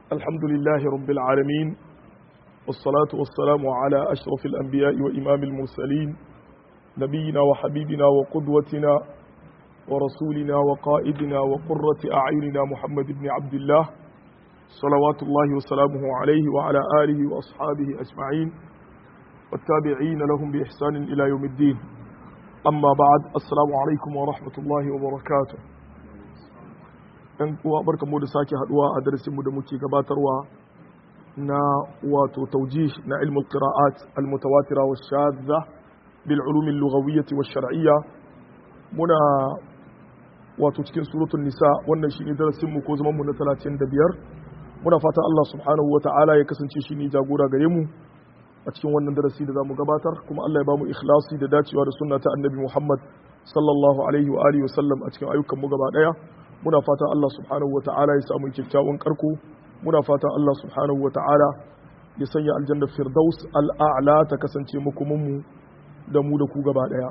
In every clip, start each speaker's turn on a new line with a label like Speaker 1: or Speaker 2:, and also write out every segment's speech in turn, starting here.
Speaker 1: الحمد لله رب العالمين والصلاة والسلام على أشرف الأنبياء وإمام المرسلين نبينا وحبيبنا وقدوتنا ورسولنا وقائدنا وقرة أعيننا محمد بن عبد الله صلوات الله وسلامه عليه وعلى آله وأصحابه أجمعين والتابعين لهم بإحسان إلى يوم الدين أما بعد السلام عليكم ورحمة الله وبركاته ‘yan uwa barka mu da sake haduwa a darasinmu da muke gabatarwa na wato taujih na ilmul qira'at al-mutawatira wa shadza bil ulum al-lughawiyyah wa shar'iyya muna wato cikin suratul nisa wannan shine darasin mu ko zaman mu na 35 muna fata Allah subhanahu wa ta'ala ya kasance shine jagora gare mu a cikin wannan darasi da zamu gabatar kuma Allah ya bamu ikhlasi da dacewa da sunna ta annabi Muhammad sallallahu alaihi wa alihi wa sallam a cikin ayyukan mu gaba daya muna fatan Allah subhanahu wa ta'ala ya samu kyakkyawan karko muna fatan Allah subhanahu wa ta'ala ya sanya aljanna firdaus al'a'la ta kasance makomanmu da mu da ku gaba daya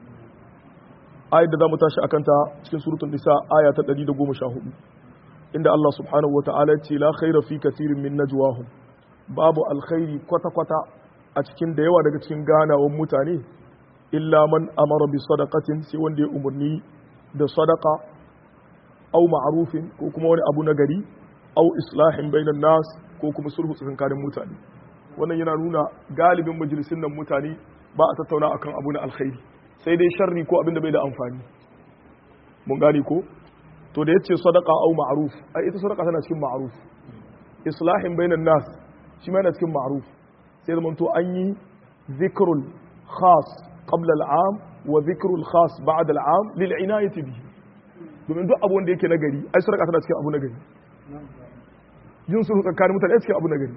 Speaker 1: ayat da zamu tashi akan ta cikin suratul nisa aya ta 114 inda Allah subhanahu wa ta'ala ce la khaira fi kathirin min najwahum babu alkhairi kwata kwata a cikin da yawa daga cikin ganawan mutane illa man amara bi sadaqatin sai wanda ya umurni da sadaqa au ma'arufin ko kuma wani abu na gari au islahin bainan nas ko kuma sulhu tsakanin mutane wannan yana nuna galibin majalisun nan mutane ba a tattauna akan abu na alkhairi sai dai sharri ko abin da bai da amfani mun gane ko to da yace sadaqa au ma'ruf ai ita sadaqa tana cikin ma'ruf islahin bainan nas shi ma yana cikin ma'ruf sai zaman to an yi zikrul khas qabla al'am wa zikrul khas ba'da al'am lil inayati bihi domin duk abu wanda yake nagari ai sadaka tana cikin abu nagari yin sulhu tsakanin mutane cikin abu nagari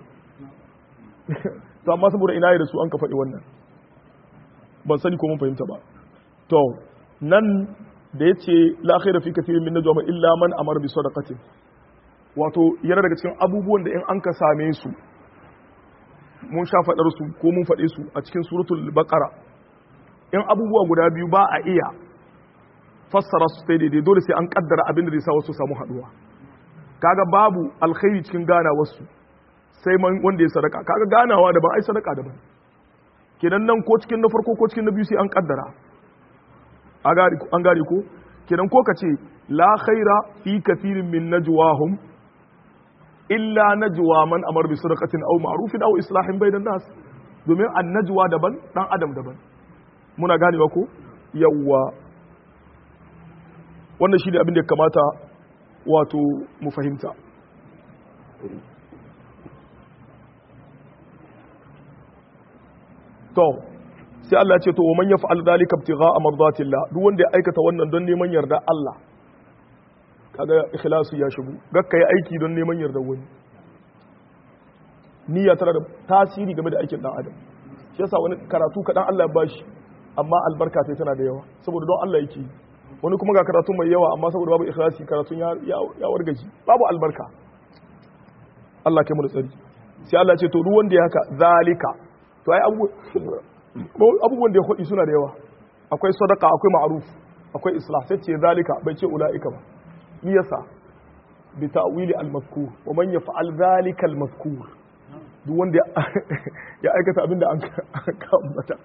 Speaker 1: to amma saboda ina da su an ka faɗi wannan ban sani ko mun fahimta ba to nan da yace la khaira fi kathirin min najwa illa man amara bi sadaqatin wato yana daga cikin abubuwan da in an ka same su mun sha faɗar su ko mun faɗe su a cikin suratul baqara in abubuwa guda biyu ba a iya fassara su sai daidai dole sai an kaddara abin da zai sa wasu samu haduwa kaga babu alkhairi cikin gana wasu sai man wanda ya sadaka kaga ganawa daban ai sadaka daban kenan nan ko cikin na farko ko cikin na biyu sai an kaddara an gane ko kenan ko ka ce la khaira fi kathirin min najwahum illa najwa man amar bi sadaqatin aw ma'rufin aw islahin bainan nas domin an najwa daban dan adam daban muna ganewa ko yawwa wannan shi ne abin da ya kamata wato mu fahimta to sai Allah ce to man yaf'al dhalika ibtigha'a mardatillah duk wanda ya aikata wannan don neman yarda Allah kaga ikhlasu ya shigo gakka yi aiki don neman yarda wani niyya tana da tasiri game da aikin dan adam shi yasa wani karatu kadan Allah ya bashi amma albarka sai tana da yawa saboda don Allah yake yi wani kuma ga karatun mai yawa amma saboda babu ikhlasi karatun ya wargaji babu albarka Allah kai mu da tsari sai Allah ce to duk wanda ya haka zalika to ai abubuwan da ya hudi suna da yawa akwai sadaka akwai ma'ruf akwai islah sai ce zalika bai ce ulaika ba ni yasa bi ta'wili al-mazkur wa man yaf'al zalika al-mazkur duk wanda ya aikata abinda an ka ambata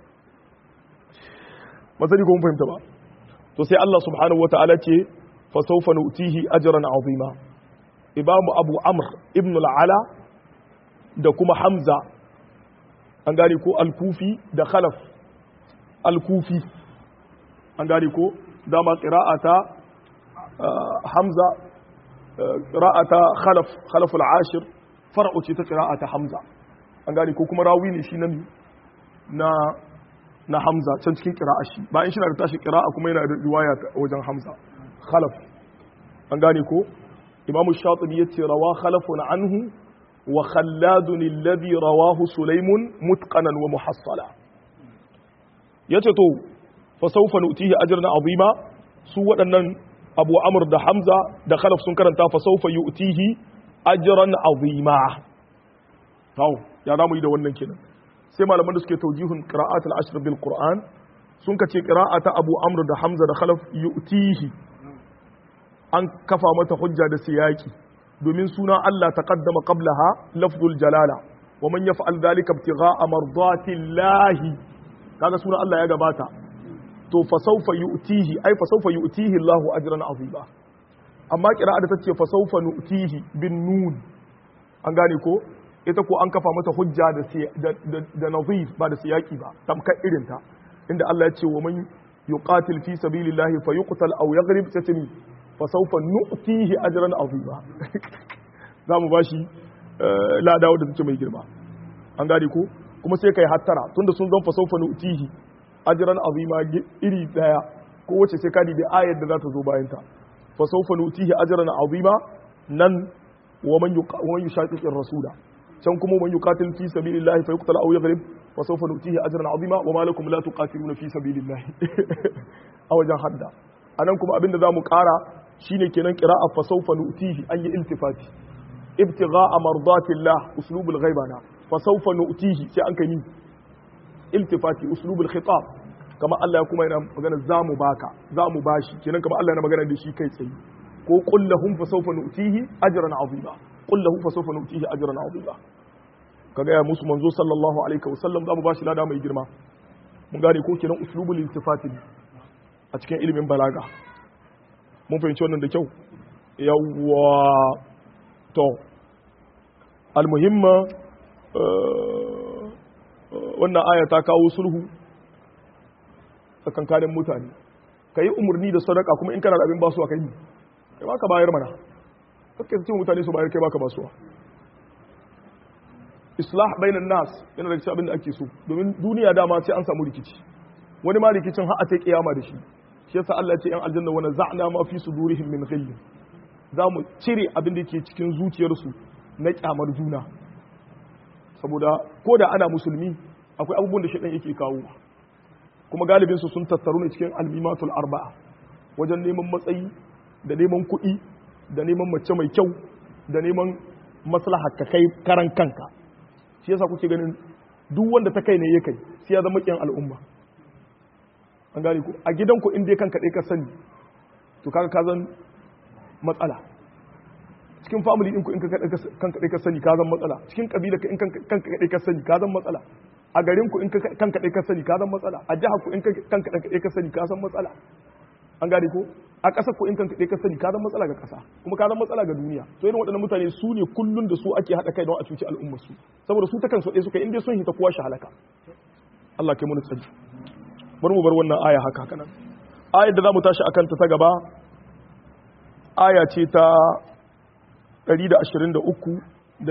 Speaker 1: masani ko mun fahimta ba to sai Allah subhanahu wata'ala ce fa sawfa nu'tihi ajran azima imamu abu amr ibn al-ala da kuma hamza an gane ko al-kufi da khalaf al-kufi an gane ko dama qira'ata hamza qira'ata khalaf khalaf al-ashir far'u ce ta qira'ata hamza an gane ko kuma rawi ne shi na na Hamza can cikin ƙira'a shi bayan shi na da tashi ƙira'a kuma yana da riwaya wajen Hamza khalaf an gane ko imamu shatibi ya ce rawa khalafun anhu wa khalladun alladhi rawahu sulaimun mutqanan wa muhassala yace to fa sawfa nu'tihi ajran azima su waɗannan Abu Amr da Hamza da Khalaf sun karanta fa sawfa yu'tihi ajran azima to ya zamu yi da wannan kenan sai malaman da suke taujihun qira'at al-ashr bil qur'an sun kace qira'ata abu amr da hamza da khalaf yu'tihi an kafa mata hujja da siyaki domin sunan Allah taqaddama qablaha lafzul jalala wa man yaf'al dhalika ibtigha'a mardatillahi kaga sunan Allah ya gabata to fa sawfa yu'tihi ai fa sawfa yu'tihi Allahu ajran azima amma qira'a da tace fa sawfa nu'tihi bin nun an gane ko ita ko an kafa mata hujja da da nazif ba da siyaki ba tamkar irin ta inda Allah ya ce wa man yuqatil fi sabilillahi fayuqtal aw yaghrib tatmi fa sawfa nu'tihi ajran azima zamu bashi ladawo da take mai girma an gane ko kuma sai kai hattara tunda sun zan fa sawfa nu'tihi ajran azima iri daya ko wace sai ka da ayar da za ta zo bayan ta fa sawfa nu'tihi ajran azima nan wa man yushaqiqir rasula can kuma man yuqatil fi sabilillahi fa yuqtal aw yaghrib fa sawfa nutihi ajran azima wa ma lakum la tuqatiluna fi sabilillahi a wajen hadda anan kuma abinda zamu kara shine kenan qira'a fa sawfa nutihi an yi iltifati ibtigha'a mardatillah uslubul ghaibana fa sawfa nutihi sai an kai iltifati uslubul khitab kama Allah kuma yana magana zamu baka zamu bashi kenan kama Allah yana magana da shi kai tsaye ko qul lahum fa sawfa nutihi ajran azima qul lahu fa sawfa nutihi ajran azima kaga ya musu manzo sallallahu alaihi wasallam za mu bashi lada mai girma mun gane ko kenan uslubul iltifati a cikin ilimin balaga mun fahimci wannan da kyau yawwa to almuhimma wannan aya ta kawo sulhu tsakankanin mutane ka yi umarni da sadaka kuma in kana da abin basuwa kai kai ba ka bayar mana kake cikin mutane su bayar kai baka basuwa islah bainan nas yana daga cikin abin da ake so domin duniya dama sai an samu rikici wani ma rikicin har a ta kiyama da shi shi yasa Allah ya ce yan aljanna wa naza'na ma fi sudurihim min ghill za mu cire abin da yake cikin zuciyarsu na kyamar juna saboda ko da ana musulmi akwai abubuwan da shaitan yake kawo kuma galibin su sun tattaru ne cikin almimatul arba'a wajen neman matsayi da neman kuɗi da neman mace mai kyau da neman maslaha ka kai karan kanka shi yasa kuke ganin duk wanda ta kai ne ya kai sai ya zama kiyan al'umma an gane ku a gidanku in dai kanka ɗaya ka sani to kaga ka zan matsala cikin family ɗinku in kanka ɗaya ka sani ka zan matsala cikin ƙabila in kanka ɗaya ka sani ka zan matsala a garinku in kanka ɗaya ka sani ka zan matsala a jihar ku in kanka ɗaya ka sani ka zan matsala an gane ko a ƙasar ku in kanka ɗaya ka sani ka zan matsala ga ƙasa kuma ka zan matsala ga duniya to irin waɗannan mutane su ne kullun da su ake haɗa kai don a cuci al'ummar su saboda su ta kansu ɗaya suka in dai sun hita kowa shi halaka Allah kai mun tsaji bari mu bar wannan aya haka haka nan ayar da zamu tashi akan ta ta gaba aya ce ta 123 da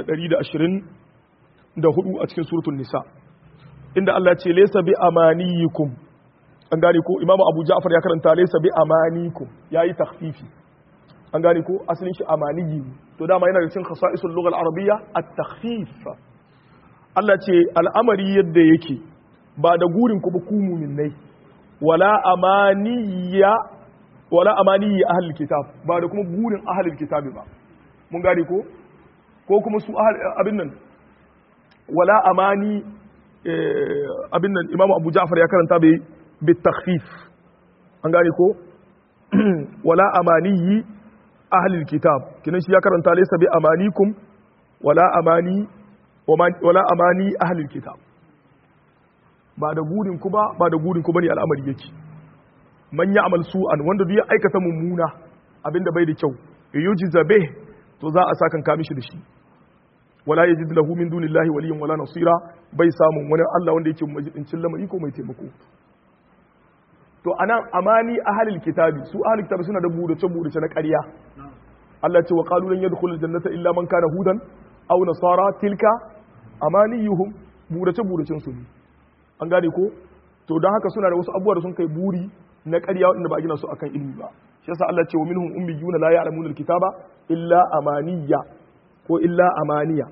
Speaker 1: 124 a cikin suratul nisa inda Allah ce laysa bi amaniyikum an gane ko imamu abu ja'far ya karanta laysa bi amanikum yayi takhfifi an gane ko asalin shi amaniyi to dama yana da cikin khasa'isul lugha al-arabiyya at-takhfif Allah ce al'amari yadda yake ba da gurin ku ba ku mu'minnai wala amaniya wala amaniyi ahlul kitab ba da kuma gurin ahlul kitab ba mun gane ko ko kuma su abin nan wala amani abin nan imamu abu ja'far ya karanta bai bitakhfif an gane ko wala amaniyi ahlul kitab kinan shi ya karanta laysa bi amanikum wala amani wala amani ahlul kitab ba da gurin ku ba ba da gurin ku bane al'amari yake man ya'mal su'an wanda duk ya aikata mummuna abinda bai da kyau yujza bih to za a sakan ka mishi da shi wala yajid lahu min dunillahi waliyyan wala nasira bai samun wani Allah wanda yake majidincin lamari ko mai taimako to anan amani ahlul kitabi su ahlul kitabi suna da burace burace na ƙarya Allah ce wa qalu lan yadkhulul jannata illa man kana hudan aw nasara tilka amaniyuhum burace buracen su ne an gane ko to don haka suna da wasu abubuwa da sun kai buri na ƙarya wanda ba a gina su akan ilimi ba shi yasa Allah ce wa minhum ummiyuna la ya'lamuna alkitaba illa amaniya ko illa amaniya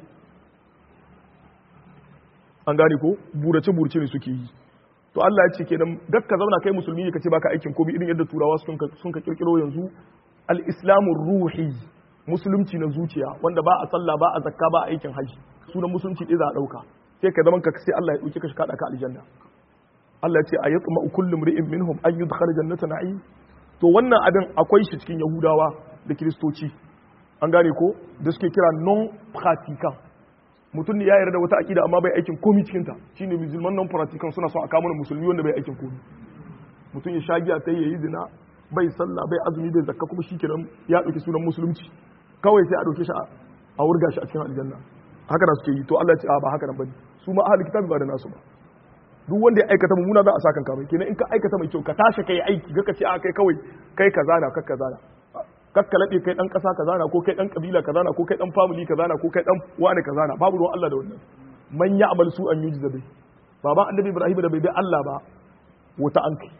Speaker 1: an gane ko burace burace ne suke yi to Allah ya ce kenan gakka zauna kai musulmi ne kace baka aikin komai irin yadda turawa sun ka sun ka kirkiro yanzu al-islamu ruhi musulunci na zuciya wanda ba a sallah ba a zakka ba a aikin haji sunan musulunci ɗaya za a ɗauka sai ka zaman ka sai Allah ya ɗauke ka shi kaɗa ka aljanna Allah ya ce a yatma kullu mri'in minhum an yudkhal jannata na'im to wannan abin akwai shi cikin yahudawa da kiristoci an gane ko da suke kira non pratiquant mutum ne ya yarda wata akida amma bai aikin komi cikin ta shine musulman non pratiquant suna son a kama musulmi wanda bai aikin komi mutum ya sha giya sai yayi zina bai sallah bai azumi bai zakka kuma shikenan ya dauki sunan musulunci kawai sai a dauke shi a wurga shi a cikin aljanna haka da suke yi to Allah ya ce a ba haka nan bane su ma ahli kitabi ba da nasu ba duk wanda ya aikata mummuna za a sa kanka mai kenan in ka aikata mai kyau ka tashi kai aiki ga ka ce a kai kawai kai kaza na kakka zana kakka laɗe kai ɗan ƙasa kaza na ko kai ɗan ƙabila kaza na ko kai ɗan family kaza na ko kai ɗan wani kaza na babu ruwan Allah da wannan man ya amal su an yuji zabe baba annabi Ibrahim da bai bi Allah ba wuta an kai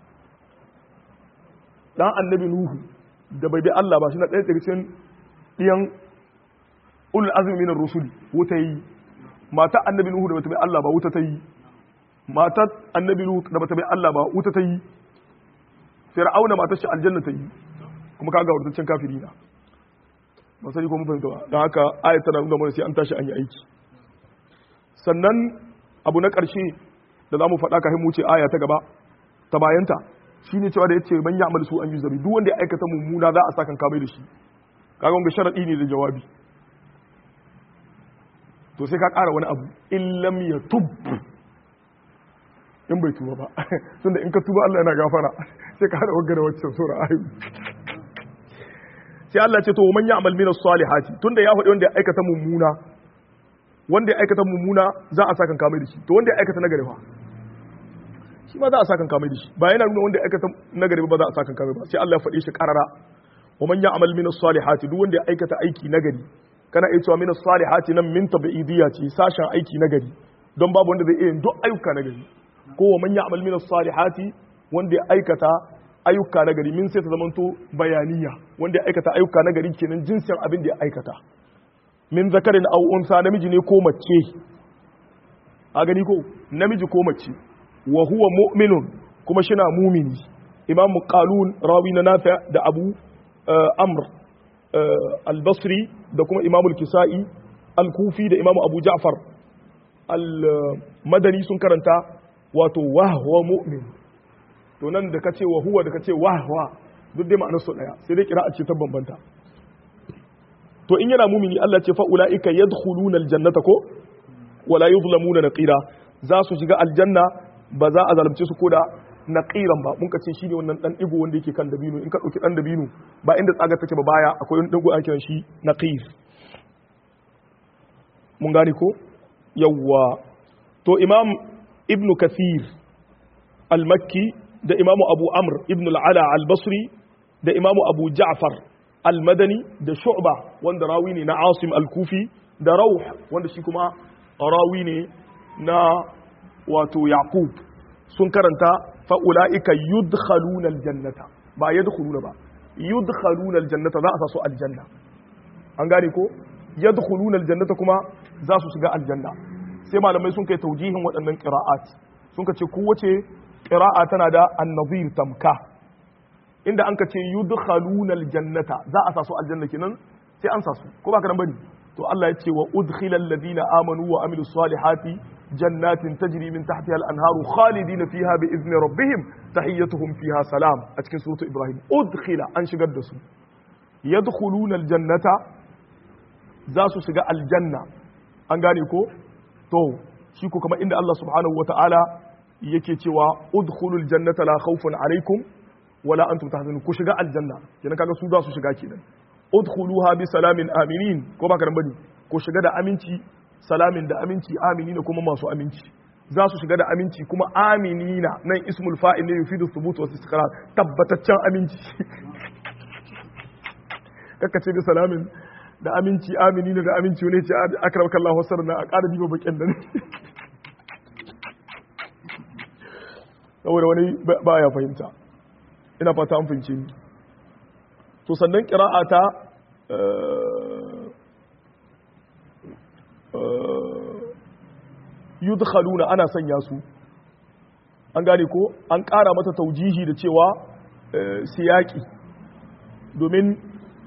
Speaker 1: dan annabi Nuhu da bai bi Allah ba shi na ɗaya daga cikin ɗiyan ulul azmi minar rusuli wuta yi mata annabi Nuhu da bata bi Allah ba wuta ta yi matar annabi Nuhu da bata bi Allah ba wuta ta yi fir'auna matar shi aljanna ta yi kuma kaga wurtaccen kafiri na ba sai ko mun fahimta ba don haka ayat tana nuna mana sai an tashi an yi aiki sannan abu na ƙarshe da za mu faɗa kafin mu ce aya ta gaba ta bayanta shine cewa da yace man ya'mal su an yi zabi duk wanda ya aikata mummuna za a sa kan kamai da shi kaga wanga sharadi ne da jawabi to sai ka ƙara wani abu in lam yatub in bai tuba ba tunda in ka tuba Allah yana gafara sai ka hada wagga da waccan sura ayu sai Allah ce to man ya'mal min as-salihati tunda ya faɗi wanda ya aikata mummuna wanda ya aikata mummuna za a saka kamai da shi to wanda ya aikata nagari fa shi ma za a saka kamai da shi ba yana nuna wanda ya aikata nagari ba za a saka kamai ba sai Allah ya faɗi shi karara wa man ya'mal min as-salihati duk wanda ya aikata aiki nagari kana iya cewa min as-salihati nan min tabi'idiyya ce sashen aiki nagari don babu wanda zai iya yin duk ayyuka nagari ko wa man ya'mal min as-salihati wanda ya aikata ayyuka na gari min sai ta zamanto bayaniya wanda ya aikata ayyuka na gari kenan jinsin abin da ya aikata min zakarin aw unsa namiji ne ko mace a gani ko namiji ko mace wa huwa mu'minun kuma shina mumini imam qalun rawi na nafi da abu amr al-basri da kuma imam al-kisai al-kufi da imam abu ja'far al-madani sun karanta wato wa huwa mu'min to nan da kace wa huwa da kace wa huwa duk dai ma'anar su daya sai dai kira'a ce ta bambanta to in yana mumini Allah ce fa ulaika yadkhuluna aljannata ko wala yuzlamuna naqira za su shiga aljanna ba za a zalunce su koda naqiran ba mun kace shine wannan dan digo wanda yake kan dabino in ka dauki dan dabino ba inda tsaga take ba baya akwai wani digo ake shi naqir mun gane ko yawwa to imam ibnu kathir al-makki da imamu abu amr ibn al'ala al-basri da imamu abu ja'far al-madani da shu'ba wanda rawi ne na asim al-kufi da rauh wanda shi kuma rawi ne na wato yaqub sun karanta fa'ula'ika yudkhaluna al-jannata ba yadkhuluna ba yudkhaluna al-jannata za a sa su aljanna an gane ko yadkhuluna al-jannata kuma za su shiga aljanna sai malamai sun kai taujihin waɗannan qira'at sun ce kowace ƙira'a tana da annazir tamka inda an ka ce yudkhaluna aljannata za a sasu aljanna kenan sai an sasu ko ba ka nan bane to Allah ya ce wa udkhila alladhina amanu wa amilus salihati jannatin tajri min tahtiha al-anharu khalidina fiha bi izni rabbihim tahiyyatuhum fiha salam a cikin suratu ibrahim udkhila an shigar da su yadkhuluna aljannata za su shiga aljanna an gane ko to shi ko kamar inda Allah subhanahu wataala yake cewa udkhulul jannata la khawfun alaikum wala antum tahzanun ku shiga aljanna kenan kaga su za su shiga kenan udkhuluha bi salamin aminin ko ba karan bane ku shiga da aminci salamin da aminci aminina kuma masu aminci za su shiga da aminci kuma aminina nan ismul fa'il ne yufidu thubut wa istiqrar tabbataccen aminci kaka ce da salamin da aminci aminina da aminci ne ce akramaka Allah wasar na a ƙara diba bakin da ne saboda wani ba ya fahimta ina fata an fahimci ni to sannan ƙira'a ta yudkhaluna ana sanya su an gane ko an ƙara mata taujihi da cewa siyaki domin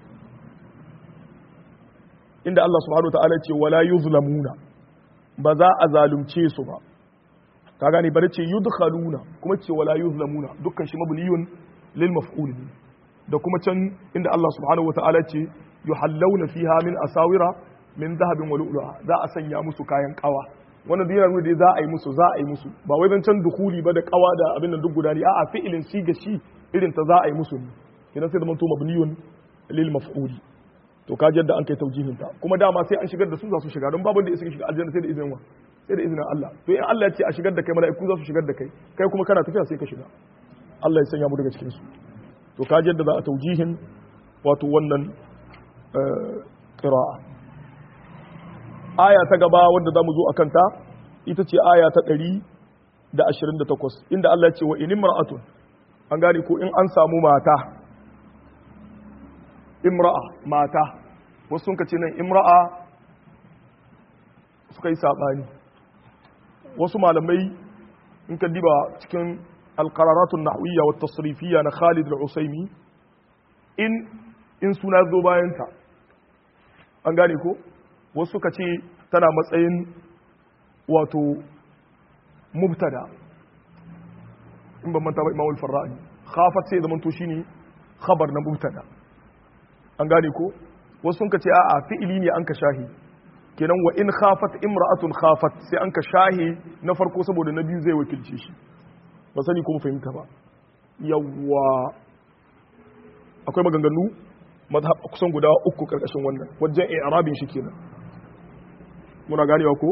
Speaker 1: inda Allah subhanahu wa ta'ala ce wala yuzlamuna ba za a zalunce su ba ka gane bari ce yudkhaluna kuma ce wala yuzlamuna dukkan shi mabniyun lil maf'ul ne da kuma can inda Allah subhanahu wataala ce yuhallawna fiha min asawira min dhahabin wa lu'lu'a za a sanya musu kayan kawa wannan duk yana da za a yi musu za a yi musu ba wai dan can dukuli ba da kawa da abin da duk guda ne a'a fi'ilin shi ga shi irin ta za a yi musu ne idan sai da manto mabniyun lil maf'uli to ka yadda an kai taujihin ta kuma dama sai an shigar da su za su shiga don babu da suka shiga aljanna sai da izinin wa sai da izinin Allah to in Allah ya ce a shigar da kai mala'iku za su shigar da kai kai kuma kana tafiya sai ka shiga Allah ya sanya mu daga cikin su to ka yadda za a taujihin wato wannan qira'a aya ta gaba wanda zamu zo akan ta ita ce aya ta 128 inda Allah ya ce wa in imra'atun an gane ko in an samu mata imra'a mata wasu sun ce nan imra'a suka yi saɓani wasu malamai in ka diba cikin alƙararatun nahwiyya wa tasrifiyya na Khalid al-Usaimi in in suna zo bayanta an gane ko wasu suka ce tana matsayin wato mubtada in ban manta ba Imam al-Farra'i khafat sai zaman to shine khabar na mubtada an gane ko wasu sun ka ce a'a fi'ili ne an ka shahi kenan wa in khafat imra'atun khafat sai an ka shahi na farko saboda na biyu zai wakilce shi ba sani kuma fahimta ba yawwa akwai maganganu mazhab kusan guda uku karkashin wannan wajen i'rabin shi kenan muna ganewa ko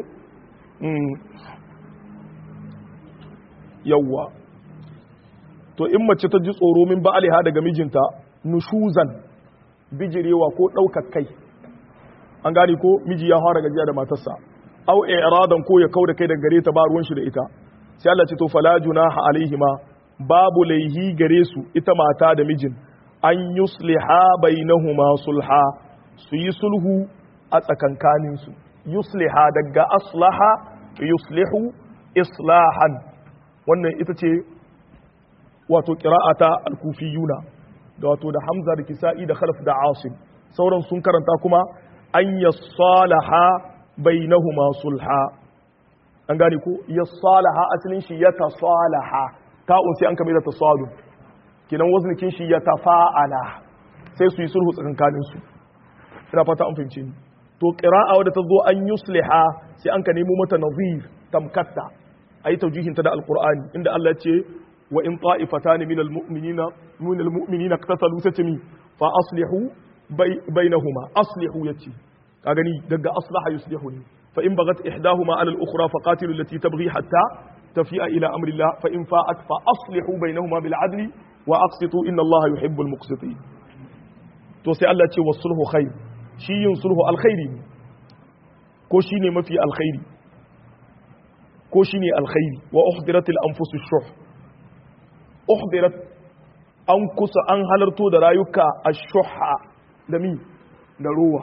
Speaker 1: yawwa to in mace ta ji tsoro min ba'aliha daga mijinta nushuzan bijirewa ko ɗaukar kai an gane ko miji ya fara gajiya da matarsa au i'radan ko ya kauda kai daga gare ta ba ruwan shi da ita sai Allah ce to fala junaha alaihima babu laihi gare su ita mata da mijin an yusliha bainahuma sulha su yi sulhu a tsakankanin su yusliha daga aslaha yuslihu islahan wannan ita ce wato qira'ata al-kufiyuna da wato da hamza da kisa'i da khalaf da asim sauran sun karanta kuma an yassalaha bainahuma sulha an gane ko yassalaha asalin shi ya tasalaha ta'un sai an kame da tasalu kinan waznikin shi ya tafa'ala sai su yi sulhu tsakankanin su ina fata an fahimce ni to qira'a wadda ta zo an yusliha sai an ka nemo mata nazir tamkatta ayi taujihin ta da alqur'ani inda Allah ya ce wa in ta'ifatan min almu'minina min almu'minina qatatalu satami fa aslihu bainahuma aslihu yace ka gani daga aslaha yuslihu ne fa in bagat ihdahuma ala al-ukhra fa qatilu allati tabghi hatta tafi'a ila amri Allah fa in fa'at fa aslihu bainahuma bil adli wa aqsitu inna Allah yuhibbu al-muqsitin to sai Allah ce wasulhu khair shi yin sulhu alkhairi ne ko shine mafi alkhairi ko shine alkhairi wa uhdirat al-anfus ash-shuh uhdirat an kusa an halarto da rayuka ash-shuha da mi da ruwa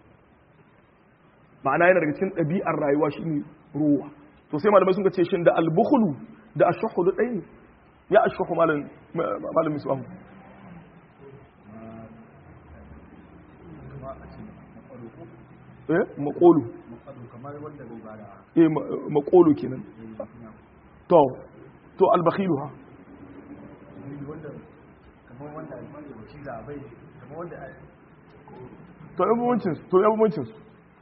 Speaker 1: ma'ana yana daga cikin ɗabi'ar rayuwa shine ruwa to sai malamai sun ce shin da al-bukhlu da ash-shuhu da ɗaya ne ya ash-shuhu malam malam misbah eh makolu eh makolu kenan to to albakhilu ha to yabuwancin to yabuwancin su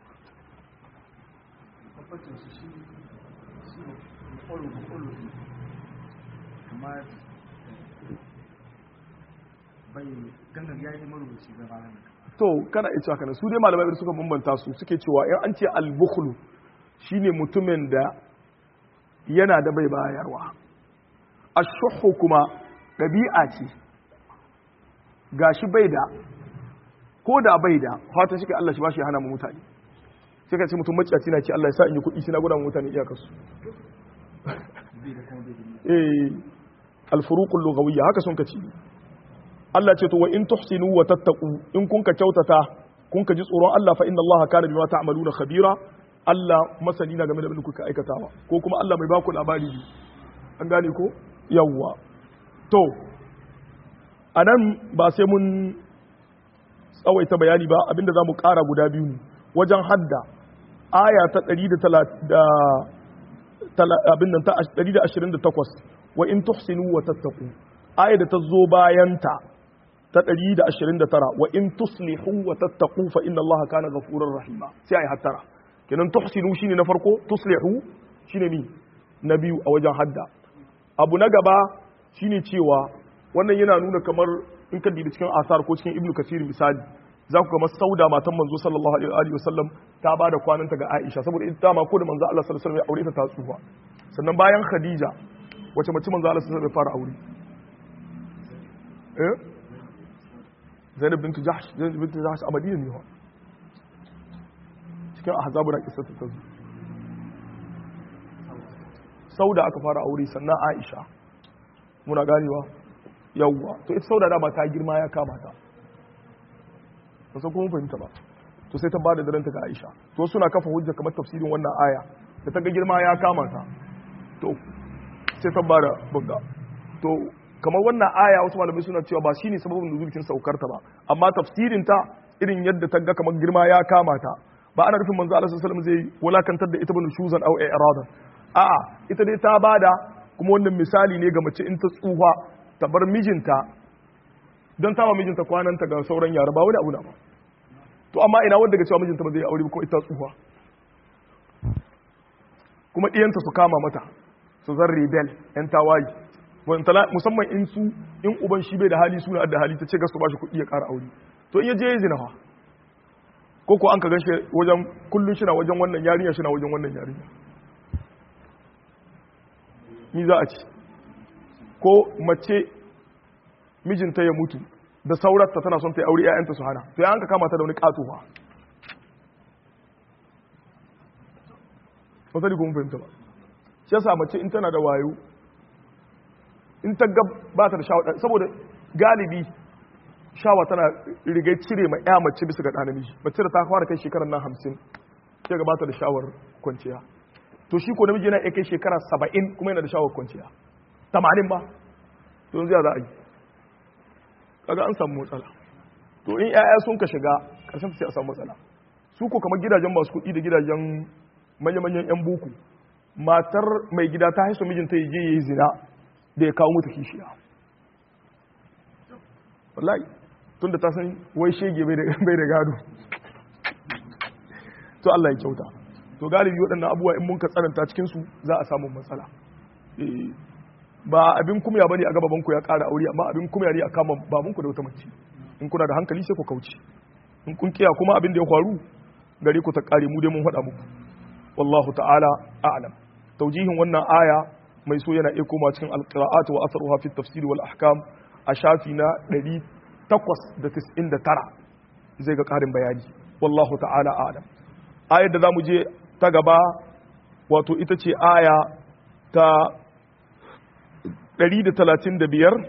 Speaker 2: bai gangan ya yi marubuci ga ranar
Speaker 1: to kana ita haka su dai malamai suka bambanta su suke cewa in an ce al-bukhlu shine mutumin da yana da bai bayarwa ashuhu kuma ɗabi'a ce gashi bai da ko da bai da fata shi ka Allah shi ba shi hana mu mutane sai ka ce mutum maciyaci na ce Allah ya sa in yi kuɗi shi na gudan mutane iyakarsu eh al-furuqul lughawiyya haka sun ka ci Allah ce to wa in tuhsinu wa tattaqu in kun ka kyautata kun ka ji tsoron Allah fa inna Allah kana bima ta'maluna khabira Allah masani na game da abin da kuka aikatawa ko kuma Allah mai baku labari ne an gane ko yawwa to anan ba sai mun tsawaita bayani ba abinda zamu ƙara guda biyu ne wajen hadda aya ta 130 abin nan ta 128 wa in tuhsinu wa tattaqu aya da ta zo bayanta ta 129 wa in tuslihu wa tattaqu fa inna Allah kana ghafurur rahima sai ai hattara kenan tuhsinu shine na farko tuslihu shine ni na biyu a wajen hadda abu na gaba shine cewa wannan yana nuna kamar in ka dibi cikin asar ko cikin ibnu kasir misali za ku ga sauda matan manzo sallallahu alaihi wa sallam ta ba da kwananta ga Aisha saboda ita ma ko da manzo Allah sallallahu alaihi wa sallam ya aure ta ta tsufa sannan bayan Khadija wace mace manzo Allah sallallahu alaihi wa sallam ya fara aure eh Zainab bint Jahsh Zainab bint Jahsh a Madina ne cikin ahzabu da kissa ta zo sauda aka fara aure sannan Aisha muna ganewa yawwa to ita sauda da ba ta girma ya kama ta ba san kuma fahimta ba to sai ta bada daren ta ga Aisha to suna kafa hujja kamar tafsirin wannan aya da ta ga girma ya kama ta to sai ta bada bugga to kamar wannan aya wasu malamai suna cewa ba shine sababin nuzulkin saukar ta ba amma tafsirin ta irin yadda ta ga kamar girma ya kama ta ba ana nufin manzo Allah sallallahu alaihi wasallam zai wulakantar da ita bane shuzan au i'radan a'a ita dai ta bada kuma wannan misali ne ga mace in ta tsufa ta bar mijinta don ta mijinta kwananta ga sauran yara ba wani abu na ba to amma ina wanda ga cewa mijinta ba zai aure ba ko ita tsufa kuma ɗiyanta su kama mata su zan rebel yan tawayi musamman in su in uban shi bai da hali suna da hali ta ce ga su ba shi kuɗi ya ƙara aure to in ya je ya zina fa ko ko an ka ganshi wajen kullum shi na wajen wannan yarinya shi na wajen wannan yarinya ni za a ci ko mace mijinta ya mutu da saurarta tana son ta yi aure 'ya'yanta su hana to ya an ka kama ta da wani katowa wasali kuma fahimta ba shi yasa mace in tana da wayo in ta gab ba ta da shawa saboda galibi shawa tana rigai cire ma ya mace bisa ga ɗa namiji mace da ta fara kai shekarar nan hamsin sai ga ba ta da shawar kwanciya to shi ko namiji yana iya kai shekara saba'in kuma yana da shawar kwanciya tamanin ba to yanzu ya za a yi kaga an samu matsala to in yaya sun ka shiga ƙarshen sai a samu matsala su ko kamar gidajen masu kuɗi da gidajen manya-manyan 'yan buku matar mai gida ta haisu mijinta ya je ya yi zina da ya kawo mutu kishiya wallahi tun da ta san wai shege bai da gado to Allah ya kyauta to galibi waɗannan abubuwa in mun ka tsananta cikinsu za a samu matsala ba abin kumya bane a ga babanku ya ƙara aure amma abin kumya ne a kama babanku da wata mace in kuna da hankali sai ku kauce in kun kiya kuma abin da ya faru gare ku ta ƙare mu dai mun faɗa muku wallahu ta'ala a'lam taujihin wannan aya mai so yana iya koma cikin alqira'at wa atharuha fi tafsir wal ahkam a shafi na 899 zai ga ƙarin bayani wallahu ta'ala a'lam ayar da zamu je ta gaba wato ita ce aya ta 135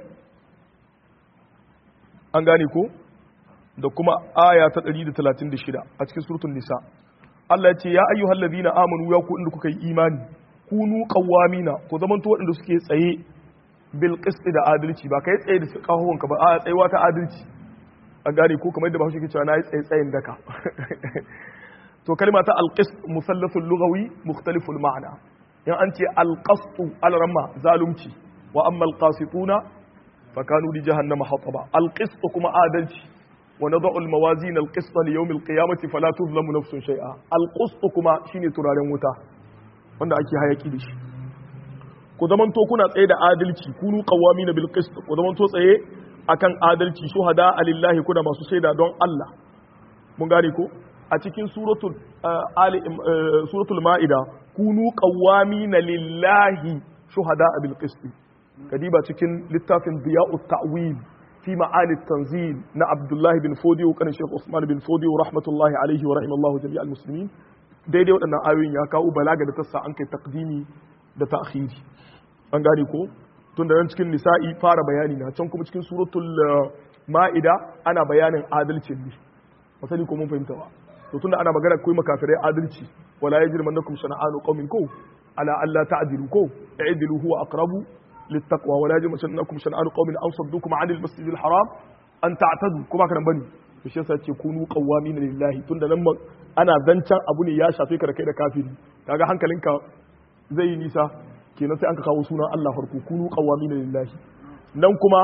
Speaker 1: an gane ko da kuma aya ta 136 a cikin surutun nisa Allah ya ce ya ayyuhal ladina amanu ya ku inda kuka yi imani kunu qawamina ku zaman to waɗanda suke tsaye bil qist da adalci ba kai tsaye da kahon ka ba a tsayuwa ta adalci an gane ko kamar yadda Bahaushe ke cewa nayi tsaye tsayin daka to kalma ta al qist musallasul lughawi mukhtaliful ma'na in an ce al qastu al ramma zalunci wa amma alqasituna fakanu li jahannama hataba alqist kuma adalci wa nad'u almawazin alqist li yawm alqiyamati fala tuzlamu nafsun shay'a alqist kuma shine turaren wuta wanda ake hayaki da shi ku zaman to kuna tsaye da adalci kunu qawamina bil qist ku zaman to tsaye akan adalci shuhada alillahi kuna masu shaida don Allah mun gane ko a cikin suratul ali suratul maida kunu qawamina lillahi shuhada bil qist kadiba cikin littafin diya'ut ta'wil fi ma'ani tanzil na Abdullahi bin Fodiyo kanin Sheikh Usman bin Fodiyo rahmatullahi alaihi wa rahimallahu jami'al muslimin daidai waɗannan ayoyin ya kawo balaga da tassa an kai taqdimi da ta'khiri an gane ko tun da nan cikin nisa'i fara bayani na can kuma cikin suratul ma'ida ana bayanin adalcin ne masali ko mun fahimta ba to tunda ana magana kai makafirai adalci wala yajrimannakum shana'anu qaumin ko ala alla ta'dilu ko i'dilu huwa aqrabu للتقوى ولا يجرمنكم شنآن قوم أن صدوكم عن المسجد الحرام أن تعتدوا كما كان بني to shi yasa ce kunu qawwamina lillahi tunda nan ana zancan abu ne ya shafe ka da kai da kafiri kaga hankalinka zai yi nisa kenan sai an ka kawo sunan Allah farko kunu qawwamina lillahi nan kuma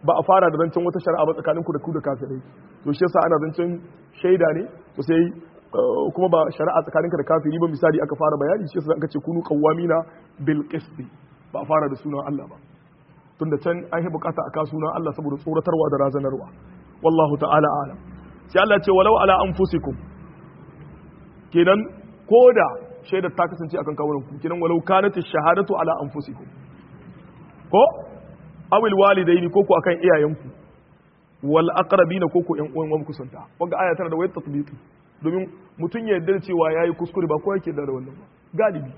Speaker 1: ba a fara da zancen wata shari'a ba tsakanin ku da ku da kafirai to shi yasa ana zancen shaida ne to sai kuma ba shari'a tsakanin ka da kafiri ba misali aka fara bayani shi yasa aka ce kunu qawamina bil qist ba a fara da sunan Allah ba tunda can an yi bukata a ka sunan Allah saboda tsoratarwa da razanarwa wallahu ta'ala alam sai Allah ce walau ala anfusikum kenan koda shaidar ta kasance akan kawunan ku kenan walau kanat shahadatu ala anfusikum ko awil walidaini ko ku akan iyayenku wal aqrabina ko ku yan uwan wa kusanta wanda aya tana da wayar tatbiqi domin mutun ya yarda cewa yayi kuskure ba ko yake da wannan ba galibi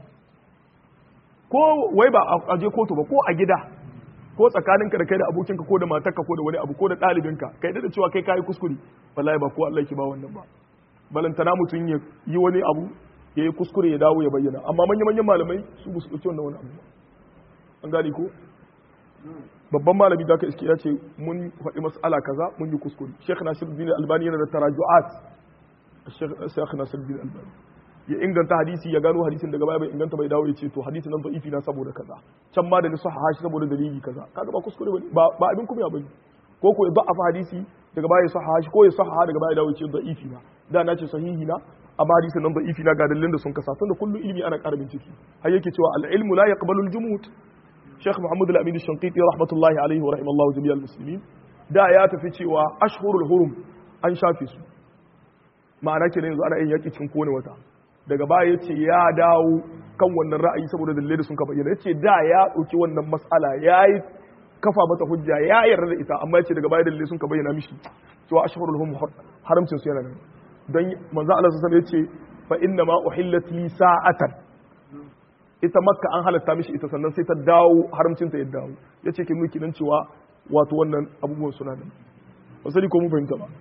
Speaker 1: ko wai ba a je kotu ba ko a gida ko tsakaninka da kai da abokinka ko da matarka ko da wani abu ko da ɗalibinka kai da cewa kai kayi kuskure wallahi ba ko Allah yake ba wannan ba balantana mutum ya yi wani abu ya yi kuskure ya dawo ya bayyana amma manya manyan malamai su ba su ɗauki wannan wani abu an gane ko babban malami da ka iske ya ce mun faɗi mas'ala kaza mun yi kuskure Sheikh Nasiruddin Albani yana da taraju'at Sheikh Nasiruddin Albani ya inganta hadisi ya gano hadisin daga baya bai inganta bai dawo ya ce to hadisin nan da'ifi na saboda kaza can ma da ni sahaha shi saboda dalili kaza kaga ba kuskure bane ba ba abin kuma bane ko ko ya da'afa hadisi daga baya ya sahaha shi ko ya sahaha daga baya ya dawo ya ce da'ifi na da na ce sahihi na amma hadisin nan da'ifi na ga dalilin da sun kasa tunda kullu ilimi ana ƙara bincike har yake cewa al-ilmu la yaqbalu al-jumud Sheikh Muhammad Al-Amin Shanqiti rahmatullahi alaihi wa rahimallahu jami'al muslimin da ya tafi cewa ashhurul hurum an shafe su ma'ana kenan yanzu ana yin yaki cikin kowane wata daga baya ya ce ya dawo kan wannan ra'ayi saboda dalilai da sun ka bayyana ya ce da ya ɗauki wannan matsala ya yi kafa mata hujja ya yarda da ita amma ya ce daga baya dalilai sun ka bayyana mishi cewa ashhurul hum haramcin su yana nan dan manzo Allah sallallahu ya ce fa inna ma uhillat li sa'atan ita makka an halatta mishi ita sannan sai ta dawo haramcin ta ya dawo yace ke miki nan cewa wato wannan abubuwan suna nan ba sai ko mun fahimta ba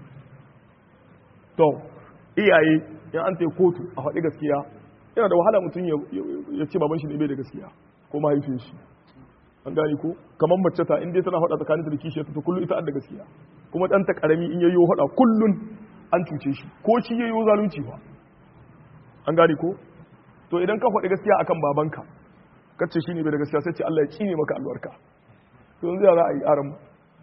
Speaker 1: to iyaye in an ta kotu a faɗi gaskiya yana da wahala mutum ya ce baban shi ne bai da gaskiya ko mahaifin shi an gani ko kamar mace ta inda tana faɗa tsakanin da kishiyar ta kullum ita da gaskiya kuma ɗan ta ƙarami in yayyo faɗa kullum an cuce shi ko shi yayyo zalunci ba an gani ko to idan ka faɗi gaskiya akan babanka kace shi ne bai da gaskiya sai ce Allah ya cine maka albarka to yanzu ya za a yi aran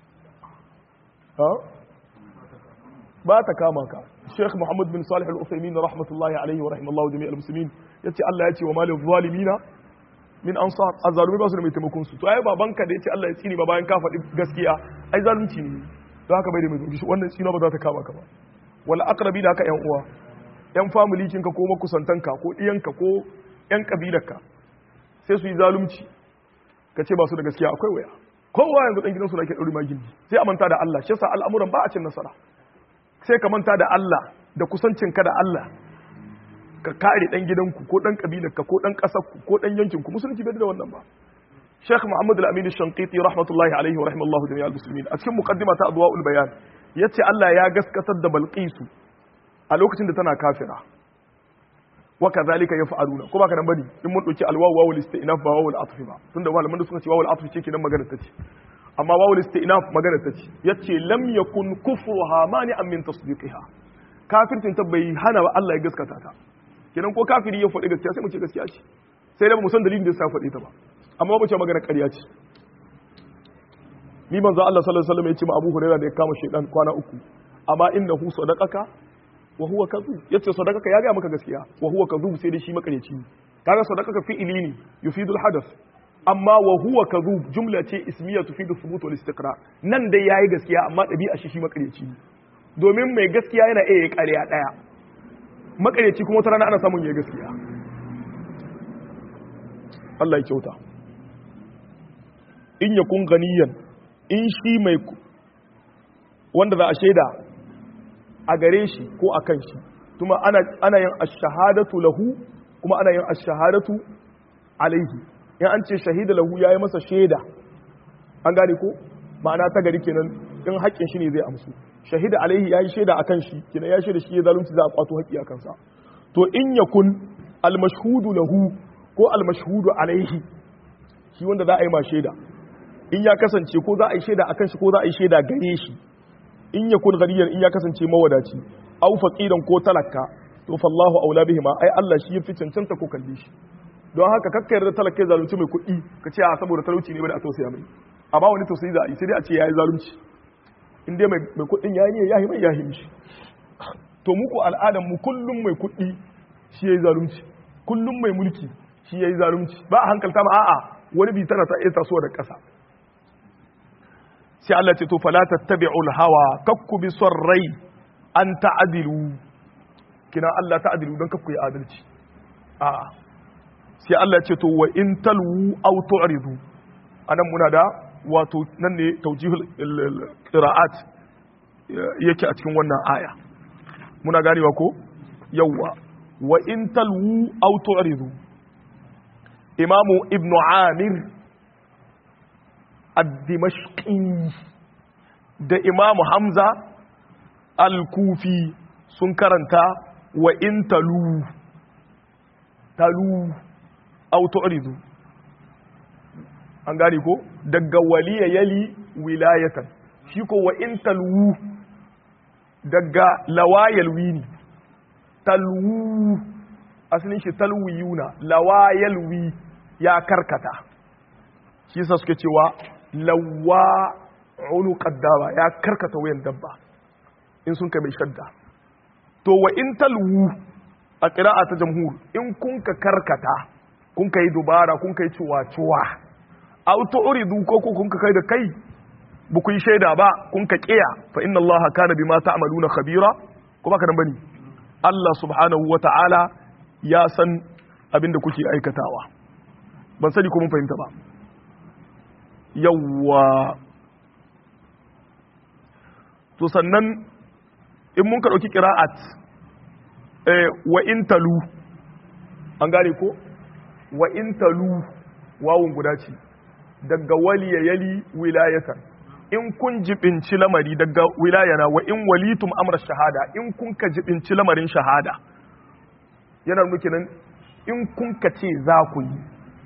Speaker 1: ba ta kama ka Sheikh Muhammad bin Salih Al-Uthaymeen rahmatullahi alaihi wa rahimallahu jami'al muslimin yace Allah ya ce wa malil zalimina min ansar azzalumi ba su da mai taimakon su to ai babanka da yace Allah ya tsini ba bayan ka faɗi gaskiya ai zalunci ne to haka bai da mai taimakon wannan tsino ba za ta kama ka ba wala aqrabi da haka yan uwa yan family kinka ko makusantanka ko diyanka ko yan kabilarka sai su yi zalunci ka ce ba su da gaskiya akwai waya kowa yanzu dan gidansu da ke dauri magindi sai a manta da Allah shi yasa al'amuran ba a cin nasara sai ka manta da Allah da kusancinka da Allah ka kare dan gidanku ko dan kabilarka ko dan kasarku ko dan yankinku musulunci bai da wannan ba Sheikh Muhammad Al-Amin Shanqiti rahmatullahi alaihi wa rahimallahu jami'al muslimin a cikin muqaddima ta Adwaul Bayan yace Allah ya gaskatar da Balqisu a lokacin da tana kafira wa kadhalika yaf'aluna ko baka nan bane in mun dauki alwawu wawul istinaf ba wawul atfi ba tunda malaman da suka ce wawul atfi ce kenan magana ta ce amma wawul istinaf magana ta ce yace lam yakun kufruha mani'an min tasdiqiha kafirtin ta bai hana ba Allah ya gaskata ta kenan ko kafiri ya faɗi gaskiya sai mu ce gaskiya ce sai da ba mu san dalilin da ya sa faɗi ta ba amma ba ce magana ƙarya ce ni manzo Allah sallallahu alaihi wasallam ya ce ma Abu Hurairah da ya kama shedan kwana uku amma innahu sadaqaka wa huwa kadhub yace sadaqaka ya ga maka gaskiya wa huwa kadhub sai dai shi makareci kaga sadaqaka fi'ili ne yufidul hadath amma wa huwa kadhub jumla ce ismiya tufidu thubut wal istiqra nan dai yayi gaskiya amma dabi'a shi shi makareci domin mai gaskiya yana iya ƙarya daya makareci kuma wata rana ana samun yayi gaskiya Allah ya kyauta in yakun ganiyan in shi mai wanda za a shaida a gare shi ko a kan shi kuma ana yin ashahadatu lahu kuma ana yin ashahadatu alaihi in an ce shahida lahu ya yi masa shaida an gane ko ma'ana ta gari kenan in haƙƙin shi ne zai amsu shahida alaihi ya yi shaida a kan shi kenan ya shaida shi ya zalunci za a kwato haƙƙi a kansa to in yakun almashhudu lahu ko almashhudu alaihi shi wanda za a yi ma shaida in ya kasance ko za a yi shaida akan shi ko za a yi shaida gare shi in ya kun ganiyan in ya kasance mawadaci au faqiran ko talaka to fallahu aula bihima ai Allah shi yafi cancanta ko kalle shi don haka kakka yarda talaka ya zalunci mai kuɗi ka ce a saboda talauci ne ba da a tausaya mai a ba wani tausayi za a yi sai dai a ce yayi zalunci in dai mai kuɗin yayi ne yayi mai yayi mishi to muku al'adar mu kullum mai kuɗi shi yayi zalunci kullum mai mulki shi yayi zalunci ba a hankalta ma a'a wani bi tana ta iya tasowa da ƙasa sai Allah ce to fala tattabi'ul hawa kakku bi son rai an ta'adilu kina Allah ta'adilu don kakku yi adalci a'a sai Allah ce to wa in talwu aw tu'ridu anan muna da wato nan ne tawjihul qira'at yake a cikin wannan aya muna ganewa ko yawwa wa in talwu aw tu'ridu imamu ibnu amir ad-dimashqi da imamu hamza al-kufi sun karanta wa in talu talu aw tu'ridu an gane ko daga waliya yali wilayatan shi ko wa in talwu daga lawayal wini talwu asalin shi talwiyuna lawayal wi ya karkata shi yasa suke cewa lawa ulu qaddama ya karkata wayan dabba in sun kai mai shadda to wa in talwu a qira'a ta jamhur in kun ka karkata kun kai dubara kun kai ciwa-ciwa aw tu'ridu ko kun ka kai da kai ba ku yi shaida ba kun ka kiya fa inna allaha kana bima ta'maluna khabira ko baka nan bane Allah subhanahu wata'ala ya san abin da kuke aikatawa ban sani ko mun fahimta ba yawwa to sannan in mun ka dauki qira'at eh wa in talu an gane ko wa in talu wawun guda ce daga waliya yali wilayatan in kun jibinci lamari daga wilayana wa in walitum amra shahada in kun ka jibinci lamarin shahada yana nuke nan in kun ka ce za ku yi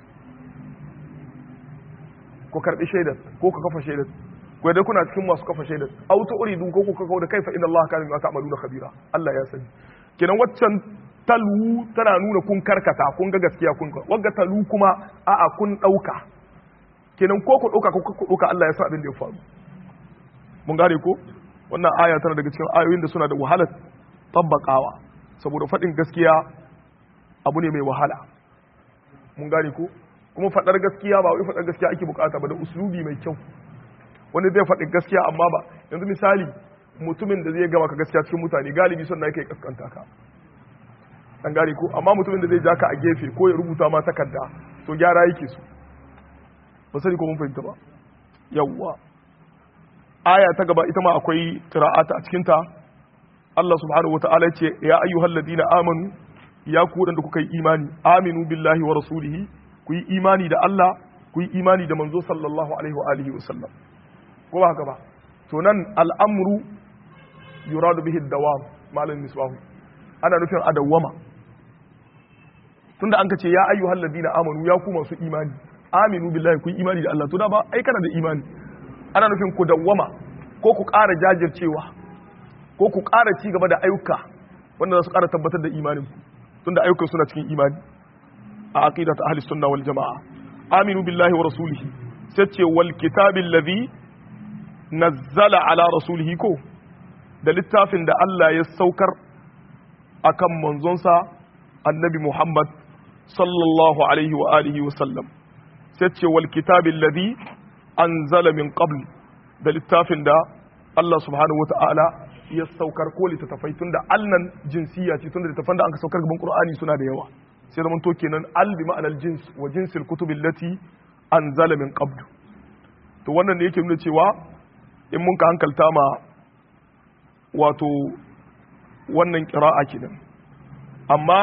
Speaker 1: ku karbi shaidar ko ku kafa shaidar ko dai kuna cikin masu kafa shaidar auto uridu ko ku kafa da kaifa inna Allah kana bima ta'maluna khabira Allah ya sani kenan waccan talu tana nuna kun karkata kun ga gaskiya kun wagga talu kuma a'a kun dauka kenan ko ku dauka ko ku dauka Allah ya sa abin da ya faru mun gane ko wannan aya tana daga cikin ayoyin da suna da wahalar tabbakawa saboda faɗin gaskiya abu ne mai wahala mun gane ko kuma faɗar gaskiya ba wai faɗar gaskiya ake bukata ba da uslubi mai kyau wani zai faɗi gaskiya amma ba yanzu misali mutumin da zai gama ka gaskiya cikin mutane galibi son na yake kaskanta ka an gane ko amma mutumin da zai ja ka a gefe ko ya rubuta ma takarda to gyara yake su ba sani ko mun fahimta ba yawwa aya ta gaba ita ma akwai qira'ata a cikin ta Allah subhanahu wata'ala ce ya ayyuhal ladina amanu ya ku wadanda kuka yi imani aminu billahi wa rasulihi ku yi imani da Allah ku yi imani da manzo sallallahu alaihi wa alihi wa sallam ko ba haka ba to nan al'amru yuradu bihi dawam malam misbahu ana nufin adawwama tunda an ka ce ya ayyuhal ladina amanu ya ku masu imani aminu billahi ku yi imani da Allah to da ba ai kana da imani ana nufin ku dawwama ko ku ƙara jajircewa ko ku ƙara ci gaba da ayyuka wanda za su ƙara tabbatar da imanin ku tunda ayyukan suna cikin imani a aqidat ahli sunna wal jamaa aminu billahi wa rasulihi sai ce wal kitabil ladhi nazzala ala rasulihi ko da littafin da Allah ya saukar akan manzonsa annabi Muhammad sallallahu alaihi wa alihi wa sallam sai ce wal kitabil ladhi anzala min qabl da littafin da Allah subhanahu wata'ala ya saukar ko littattafai tunda alnan jinsiya ce tunda littattafan da aka saukar gaban Qur'ani suna da yawa sai zaman to kenan al bi ma'anar jins wa jinsil kutubil lati anzala min qabl to wannan ne yake nuna cewa in mun ka hankalta ma wato wannan qira'a kenan amma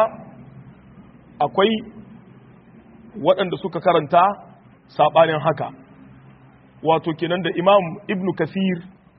Speaker 1: akwai waɗanda suka karanta saɓanin haka wato kenan da imam ibn kasir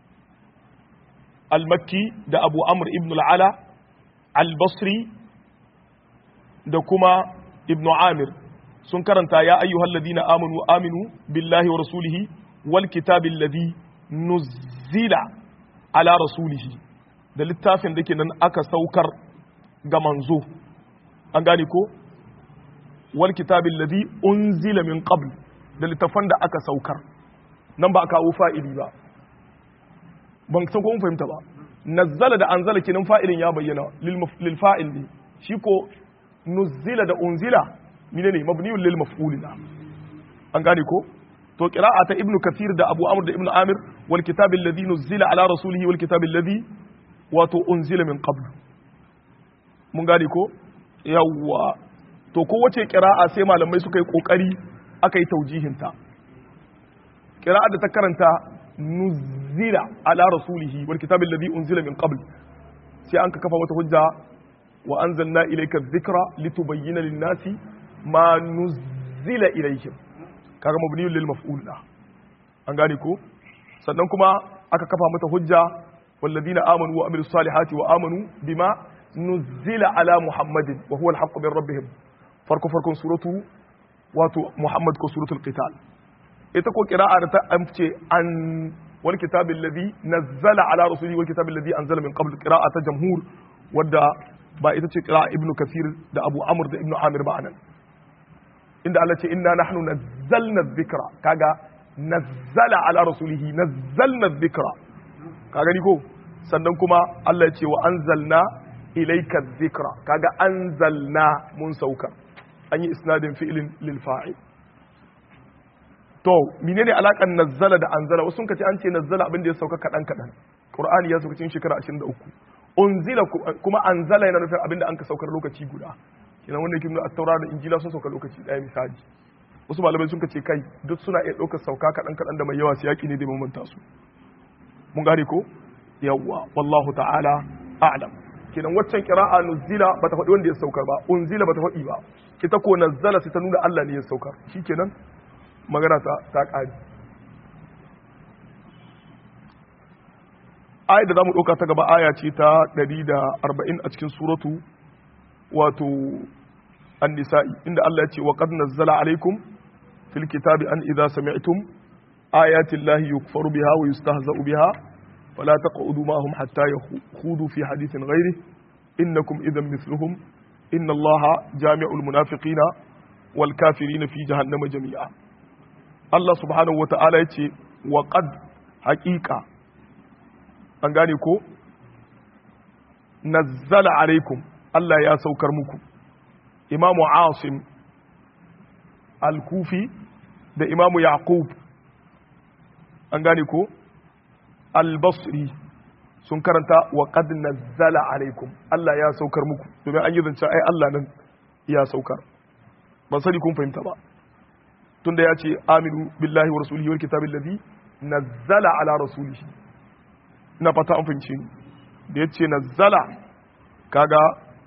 Speaker 1: al-makki da abu amr ibn al'ala al-basri da kuma ibn amir sun karanta ya ayyuhal ladina amanu aminu billahi wa rasulihi wal kitabil ladhi nuzzila ala rasulihi da littafin da ke nan aka saukar ga manzo an gane ko wal kitabil ladhi unzila min qabl da littafan da aka saukar nan ba a kawo fa'ili ba ban san ko mun fahimta ba nazzala da anzala kenan fa'ilin ya bayyana lil fa'il ne shi ko nuzila da unzila mine ne mabniyun lil maf'ul na an gane ko to qira'a ta ibnu kathir da abu amr da ibnu amir wal kitab alladhi nuzila ala rasulihi wal kitab alladhi wato unzila min qabl mun gane ko yawwa to kowace qira'a sai malamai suka yi kokari aka yi taujihin ta qira'a da ta karanta nuzila ala rasulihi wal kitab alladhi unzila min qabl sai an ka kafa wata hujja wa anzalna ilayka dhikra litubayyana lin-nasi ma nuzila ilayhim kaga mabniyun lil maf'ul da an gane ko sannan kuma aka kafa mata hujja walladina amanu wa amilus salihati wa amanu bima nuzila ala muhammadin wa huwa al-haqqu min rabbihim farko farkon suratu wato muhammad ko suratul qital ita ko qira'a da ta amce an wal kitabil ladhi nazzala ala rasulihi wal kitabil ladhi anzala min qabl qira'a ta jamhur wadda ba ita ce qira'a ibnu kathir da abu amr da ibnu amir ba anan inda Allah ce inna nahnu nazzalna dhikra kaga nazzala ala rasulihi nazzalna dhikra kaga ni ko sannan kuma Allah ya ce wa anzalna ilayka dhikra kaga anzalna mun sauka an yi isnadin fi'lin lil fa'il to menene alakan nazzala da anzala wasu sun kace an ce nazzala abin da ya sauka kadan kadan qur'ani ya sauka cikin shekara 23 unzila kuma anzala yana nufin abin da an ka saukar lokaci guda kenan wanda yake nuna at-taura da injila sun sauka lokaci daya misali wasu malamai sun kace kai duk suna iya ɗaukar sauka kaɗan kaɗan da mai yawa su yaƙi ne da mamanta su mun gane ko yawwa wallahu ta'ala a'lam kenan waccan qira'a nuzila bata faɗi wanda ya saukar ba unzila bata faɗi ba ita ko nazzala sai ta nuna Allah ne ya saukar shikenan magana ta ta ƙari ayat da zamu ɗauka ta gaba aya ce ta 140 a cikin suratu wato النساء إن الله يتي وقد نزل عليكم في الكتاب أن إذا سمعتم آيات الله يكفر بها ويستهزأ بها فلا تقعدوا معهم حتى يخوضوا في حديث غيره إنكم إذا مثلهم إن الله جامع المنافقين والكافرين في جهنم جميعا الله سبحانه وتعالى يتي وقد حقيقة أنغانيكو نزل عليكم الله يا سوكر مكم imamu asim al-kufi da imamu yaqub an gane ko al-basri sun karanta wa qad nazzala alaikum Allah ya saukar muku domin an yi zance ai Allah nan ya saukar ban sani kun fahimta ba tunda ya ce aminu billahi wa rasulihi wal kitabil ladhi nazzala ala rasulihi ina fata an fahimce ni da ya ce nazzala kaga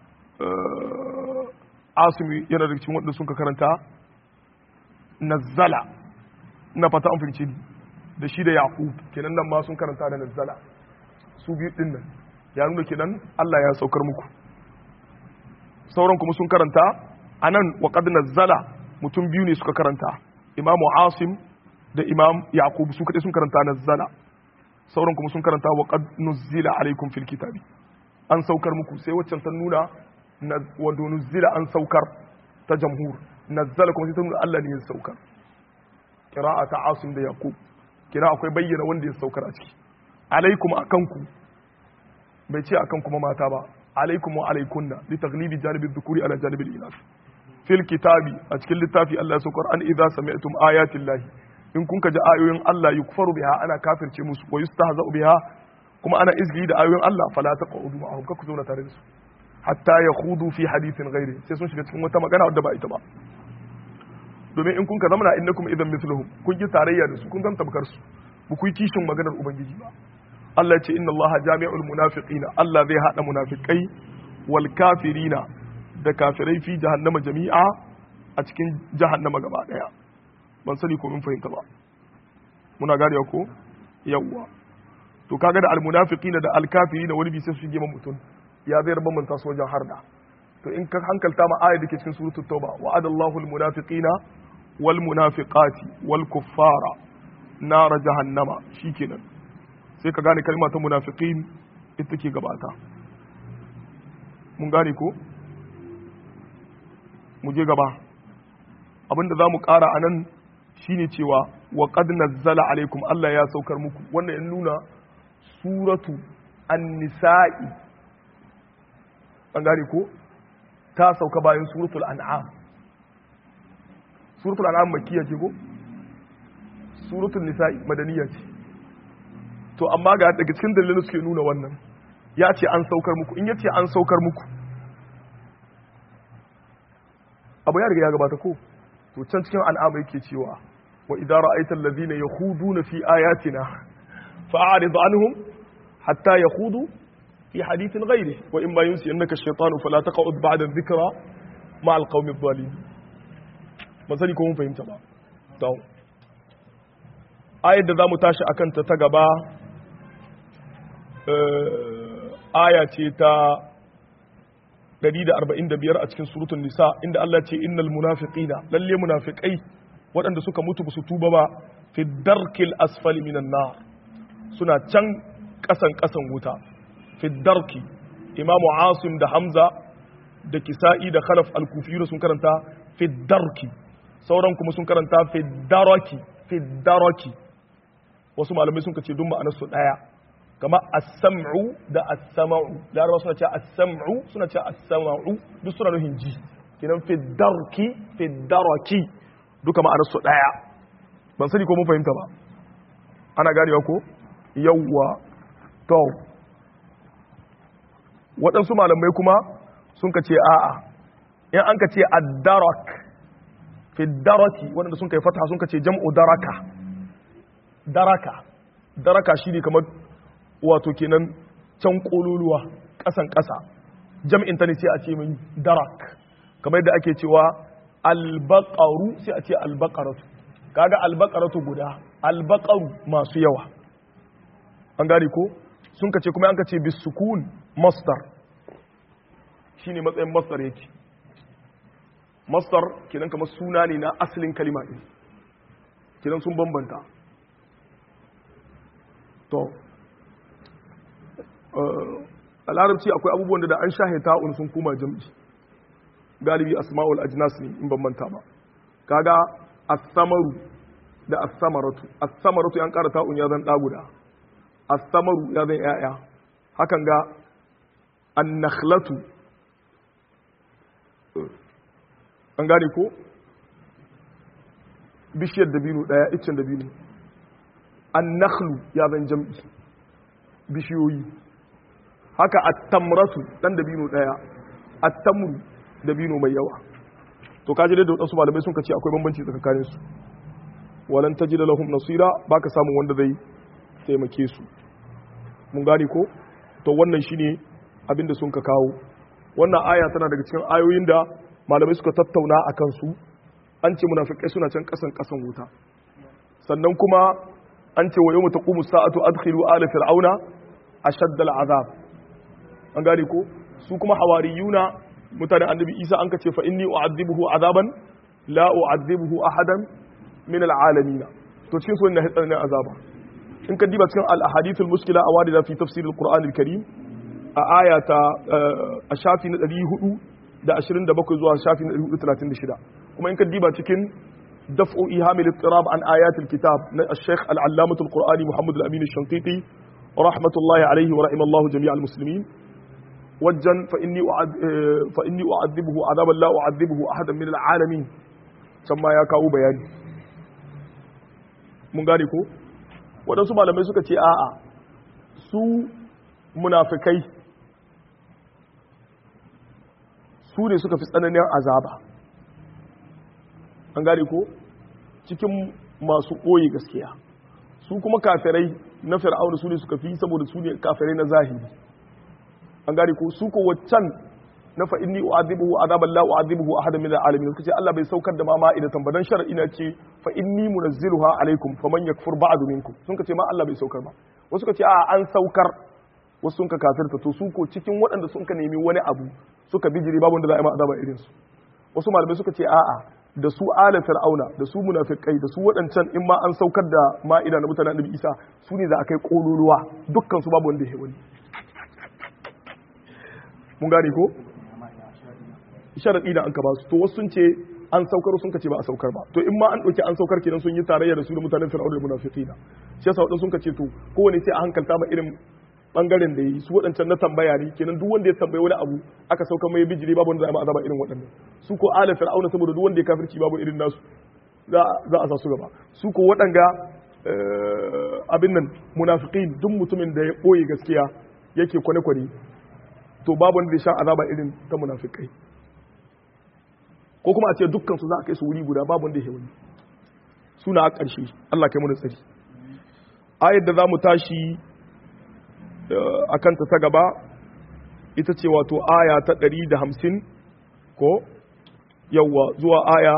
Speaker 1: asimi yana da cikin wanda sun ka karanta nazzala na fata an fahimci da shi da yaqub kenan nan ma sun karanta da nazzala su biyu din nan ya nuna kenan Allah ya saukar muku sauran kuma sun karanta anan wa qad nazzala mutum biyu ne suka karanta imamu asim da imam yaqub su kadai sun karanta nazzala sauran kuma sun karanta wa qad nuzzila alaikum fil kitabi an saukar muku sai waccan ta nuna wanda nuzila an saukar ta jamhur nazzala kuma sai ta nuna Allah ne ya saukar qira'a ta asim da yaqub kira akwai bayyana wanda ya saukar a ciki alaikum akanku bai ce akan kuma mata ba alaikum wa alaikunna li taghlibi janibi dhukuri ala janibi al-inas fil kitabi a cikin littafi Allah ya saukar an idza sami'tum ayati llahi in kun ka ji ayoyin Allah yukfaru biha ana kafirce musu wa yustahza'u biha kuma ana izgili da ayoyin Allah fala taqudu ma'ahum ka ku zauna tare da su hatta ya hudu fi hadithin gairi sai sun shiga cikin wata magana wadda ba ita ba domin in kun ka zamana innakum idan mithluhum kun yi tarayya da su kun zan tabkar su ba ku yi kishin maganar ubangiji ba Allah ya ce inna Allah jami'ul munafiqina Allah zai hada munafikai wal kafirina da kafirai fi jahannama jami'a a cikin jahannama gaba daya ban sani ko mun fahimta ba muna gane ko yawwa to kaga da al munafiqina da al kafirina wani bi sai su shige mutum ya zai bambanta su wajen harda to in ka hankalta ma ayat da ke cikin suratul tauba wa'adallahu almunafiqina wal munafiqati wal kuffara nar jahannama shikenan sai ka gane kalma ta munafiqin ita ke gabata mun gane ko mu je gaba abinda za mu ƙara a nan shine cewa wa qad nazzala alaikum Allah ya saukar muku wannan ya nuna suratu an-nisa'i an gane ko ta sauka bayan suratul an'am suratul an'am makkiya ce ko suratul nisa'i madaniya ce to amma ga daga cikin dalilin suke nuna wannan ya ce an saukar muku in ya ce an saukar muku abu ya riga ya gabata ko to can cikin al'amai yake cewa wa idan ra'aita allazina yakhuduna fi ayatina fa'arid anhum hatta yakhudu fi hadithin ghairi wa imma yunsi annaka ash-shaytanu fala taq'ud ba'da dhikra ma al-qaumi adh-dhalimin masali ko mun fahimta ba to ayar da zamu tashi akan ta ta gaba aya ce ta 145 a cikin suratul nisa inda Allah ce innal munafiqina lalle munafiqai waɗanda suka mutu ba su tuba ba fi darkil asfali minan nar suna can ƙasan ƙasan wuta fi darki imamu asim da hamza da kisa'i da khalaf al-kufiyyu sun karanta fi darki sauran kuma sun karanta fi daraki fi daraki wasu malamai sun kace duk ma'anar su daya kama as-sam'u da as-sama'u larabawa suna cewa as-sam'u suna cewa as-sama'u duk suna nufin ji kinan fi darki fi daraki duka ma'anar su daya ban sani ko mun fahimta ba ana ganewa ko yawwa to waɗansu malamai kuma sun ka ce a'a in an ka ce ad-darak fi daraki waɗanda sun kai fataha sun ka ce jam'u daraka daraka daraka shine kamar wato kenan can kololuwa ƙasan ƙasa jam'in ta ne sai a ce min darak kamar yadda ake cewa albaqaru sai a ce albaqaratu kaga albaqaratu guda albaqaru masu yawa an gane ko sun kace kuma an kace bisukun masdar shine matsayin masdar yake masdar kenan kamar suna ne na asalin kalima din kenan sun bambanta to a larabci akwai abubuwan da an shahe ta'un sun kuma jam'i galibi asma'ul ajnas ne in ban manta ba kaga as-samaru da as-samaratu as-samaratu yan ƙara ta'un ya zan ɗa guda as-samaru ya zan yaya hakan ga an-nakhlatu an gane ko bishiyar dabino daya iccen dabino an-nakhlu ya zan jam'i bishiyoyi haka at-tamratu dan dabino daya at-tamru dabino mai yawa to kaji da wadansu malamai sun kace akwai bambanci tsakanin su walan tajida lahum nasira baka samu wanda zai taimake su mun gane ko to wannan shine abinda sun ka kawo wannan aya tana daga cikin ayoyin da malamai suka tattauna akan su an ce munafikai suna can kasan kasan wuta sannan kuma an ce wa yawma taqumu sa'atu adkhilu ala fir'auna ashadda al'azab an gane ko su kuma hawariyuna mutanen annabi isa an ka ce fa inni u'adhibuhu azaban la u'adhibuhu ahadan min al'alamin to cikin sunan hitsar ne azaba in ka diba cikin al-ahadith al-muskila awadida fi tafsir al-qur'an al-karim a aya ta a shafi na 427 zuwa shafi na 436 kuma in ka diba cikin دفع إيهام الاضطراب عن آيات الكتاب الشيخ العلامة القرآني محمد الأمين الشنقيطي رحمة الله عليه ورحم الله جميع المسلمين وجا فإني أعد فإني أعذبه عذابا لا أعذبه أحدا من العالمين ثم يا كاو بياني mun gane ko waɗansu malamai suka ce a'a su munafikai su ne suka fi tsananin azaba an gane ko cikin masu ɓoye gaskiya su kuma kafirai na fir'auna su ne suka fi saboda su ne kafirai na zahiri an gane ko su ko waccan na fa inni u'adhibuhu adaban la u'adhibuhu ahadan min al'alamin kace Allah bai saukar da ma ma'idatan ba dan shar'i na ce fa inni munazziluha alaikum faman yakfur ba'du minkum sun kace ma Allah bai saukar ba wasu kace a an saukar wasu sun ka kafirta to su ko cikin waɗanda sun ka nemi wani abu suka bijiri babu wanda za a yi ma azaba irin su wasu malamai suka ce a'a da su ala fir'auna da su munafikai da su waɗancan in ma an saukar da ma'ida na mutanen annabi isa su ne za a kai ƙololuwa dukkan su babu wanda ya wani mun gane ko sharaɗi da an ka ba su to wasu sun ce an saukar sun kace ba a saukar ba to in ma an dauki an saukar kenan sun yi tarayya da su da mutanen fir'aun da munafiqina shi yasa wadansu sun kace to kowane sai a hankalta ma irin bangaren da yi su waɗancan na tambaya ne kenan duk wanda ya tambayi wani abu aka sauka mai bijiri babu wanda za a ma azaba irin waɗannan su ko ala fir'auna saboda duk wanda ya kafirci babu irin nasu za a sa su gaba su ko waɗanga abin nan munafiqin duk mutumin da ya ɓoye gaskiya yake kwane-kwane to babu wanda ya sha azaba irin ta munafikai ko kuma a ce dukkan su za a kai su wuri guda babu wanda ya wani suna a ƙarshe Allah kai mu tsari ayar da za mu tashi a kanta ta gaba ita ce wato aya ta ɗari da hamsin ko yawwa zuwa aya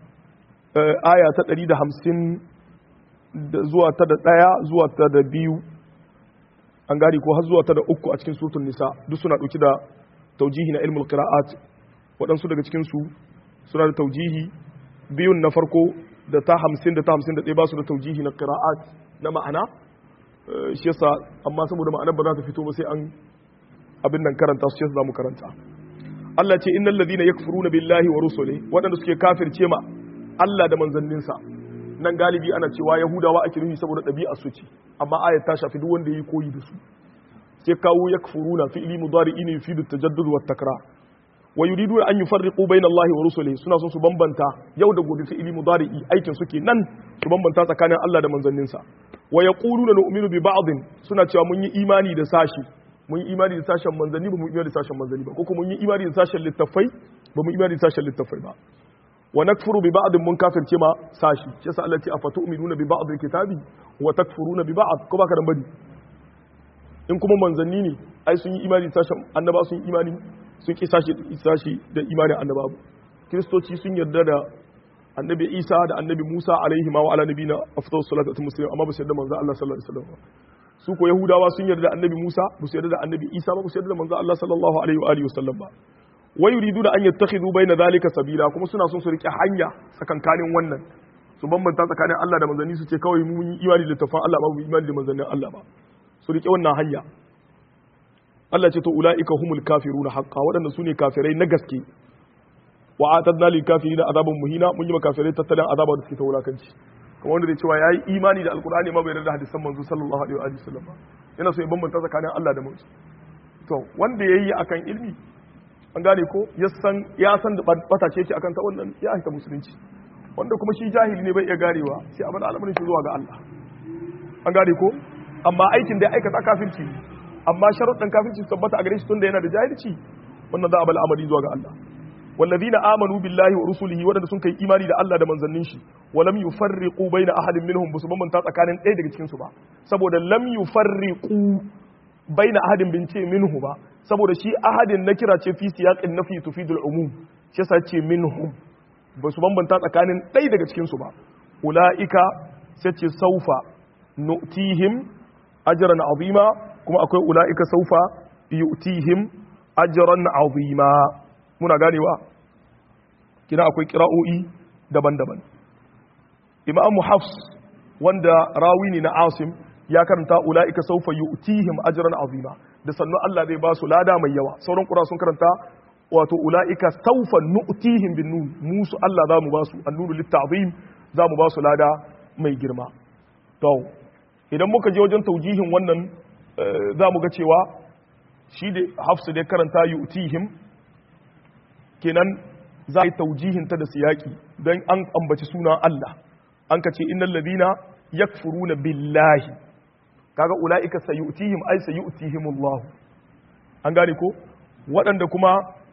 Speaker 1: aya ta ɗari da hamsin zuwa ta da ɗaya zuwa ta da biyu an gari ko har zuwa ta da uku a cikin surtun nisa duk suna ɗauki da taujihi na ilmul qira'at waɗansu daga cikinsu suna da taujihi biyun na farko da ta hamsin da ta hamsin da ɗaya ba su da taujihi na qira'at na ma'ana shi yasa amma saboda ma'anar ba za ta fito ba sai an abin nan karanta su yasa za mu karanta Allah ce innal ladina yakfuruna billahi wa rusuli waɗanda suke kafirce ma Allah da manzanninsa nan galibi ana cewa yahudawa ake nufi saboda ɗabi'a su ce amma ayat ta shafi duk wanda yayi koyi da su sai kawo yakfuruna fi'li mudari'in yufidu tajaddud wa takrar wa yuridu an yufarriqu bayna Allah wa rusulihi suna son su bambanta yau da gobe fi'li mudari'i aikin suke nan su bambanta tsakanin Allah da manzanninsa wa yaquluna nu'minu bi ba'dhin suna cewa mun yi imani da sashi mun yi imani da sashen manzanni ba mu imani da sashen manzanni ba ko kuma mun yi imani da sashen littafai ba mu imani da sashen littafai ba wa nakfuru bi ba'dhin mun kafirce ma sashi shi yasa Allah ya ce afatu'minuna bi ba'dil kitabi wa takfuruna bi ba'd ko baka dan bari in kuma manzanni ne ai sun yi imani da sashen annaba sun yi imani sun ki sashi sashi da imanin annaba kristoci sun yarda da annabi Isa da annabi Musa alaihi ma wa ala nabina afdalus salatu muslim amma ba su yarda manzo Allah sallallahu alaihi wasallam su ko yahudawa sun yarda da annabi Musa ba su yarda da annabi Isa ba ba su yarda da manzo Allah sallallahu alaihi wa alihi wasallam ba wa yuridu da an yattakhidhu bayna zalika sabila kuma suna son su rike hanya tsakankanin wannan su bambanta tsakanin Allah da manzanni su ce kawai mun yi imani da tafan Allah ba mu imani da manzannin Allah ba su rike wannan hanya Allah ce to ulaika humul kafiruna haqqan waɗanda su ne kafirai na gaske wa atadna lil kafirina azaban muhina mun yi kafirai tattalin azaba da suke ta wulakanci kamar wanda zai cewa yayi imani da alqur'ani ma bai yarda da hadisan manzo sallallahu alaihi wa sallam ba yana so ya bambanta tsakanin Allah da manzo to wanda yayi akan ilmi an gane ko ya san ya san da bata ce yake akan ta wannan ya aika musulunci wanda kuma shi jahili ne bai iya garewa sai abin al'amarin shi zuwa ga Allah an gane ko amma aikin da ya aikata kafirci amma sharuɗin kafirci tabbata a gare shi tunda yana da jahilci wannan za a bal amari zuwa ga Allah والذين آمنوا بالله ورسله wadanda sun kai imani da Allah da manzannin shi walam yufarriqu baina ahadin minhum busu bambanta tsakanin ɗaya daga cikin su ba saboda lam yufarriqu baina ahadin bin ce minhu ba saboda shi ahadin na kira ce fi siyaqin nafi tufidul umum shi yasa ce minhum basu bambanta tsakanin ɗaya daga cikin su ba ulaika sai ce saufa nu'tihim ajran azima kuma akwai ulaika saufa yu'tihim ajran azima muna ganewa kina akwai kira'o'i daban-daban imamu hafs wanda rawi ne na asim ya karanta ula'ika saufa yu'tihim ajran azima da sannu Allah zai ba su lada mai yawa sauran kura sun karanta wato ula'ika saufa nu'tihim bin nun musu Allah za mu ba su annunu litta'zim za mu ba su lada mai girma to idan muka je wajen taujihin wannan za mu ga cewa shi da hafsu da karanta yu'tihim kenan za a yi taujihinta da siyaki don an ambaci sunan Allah an ka ce innal ladina yakfuruna billahi kaga ulaika sayu'tihim ay sayu'tihim Allah an gane ko waɗanda kuma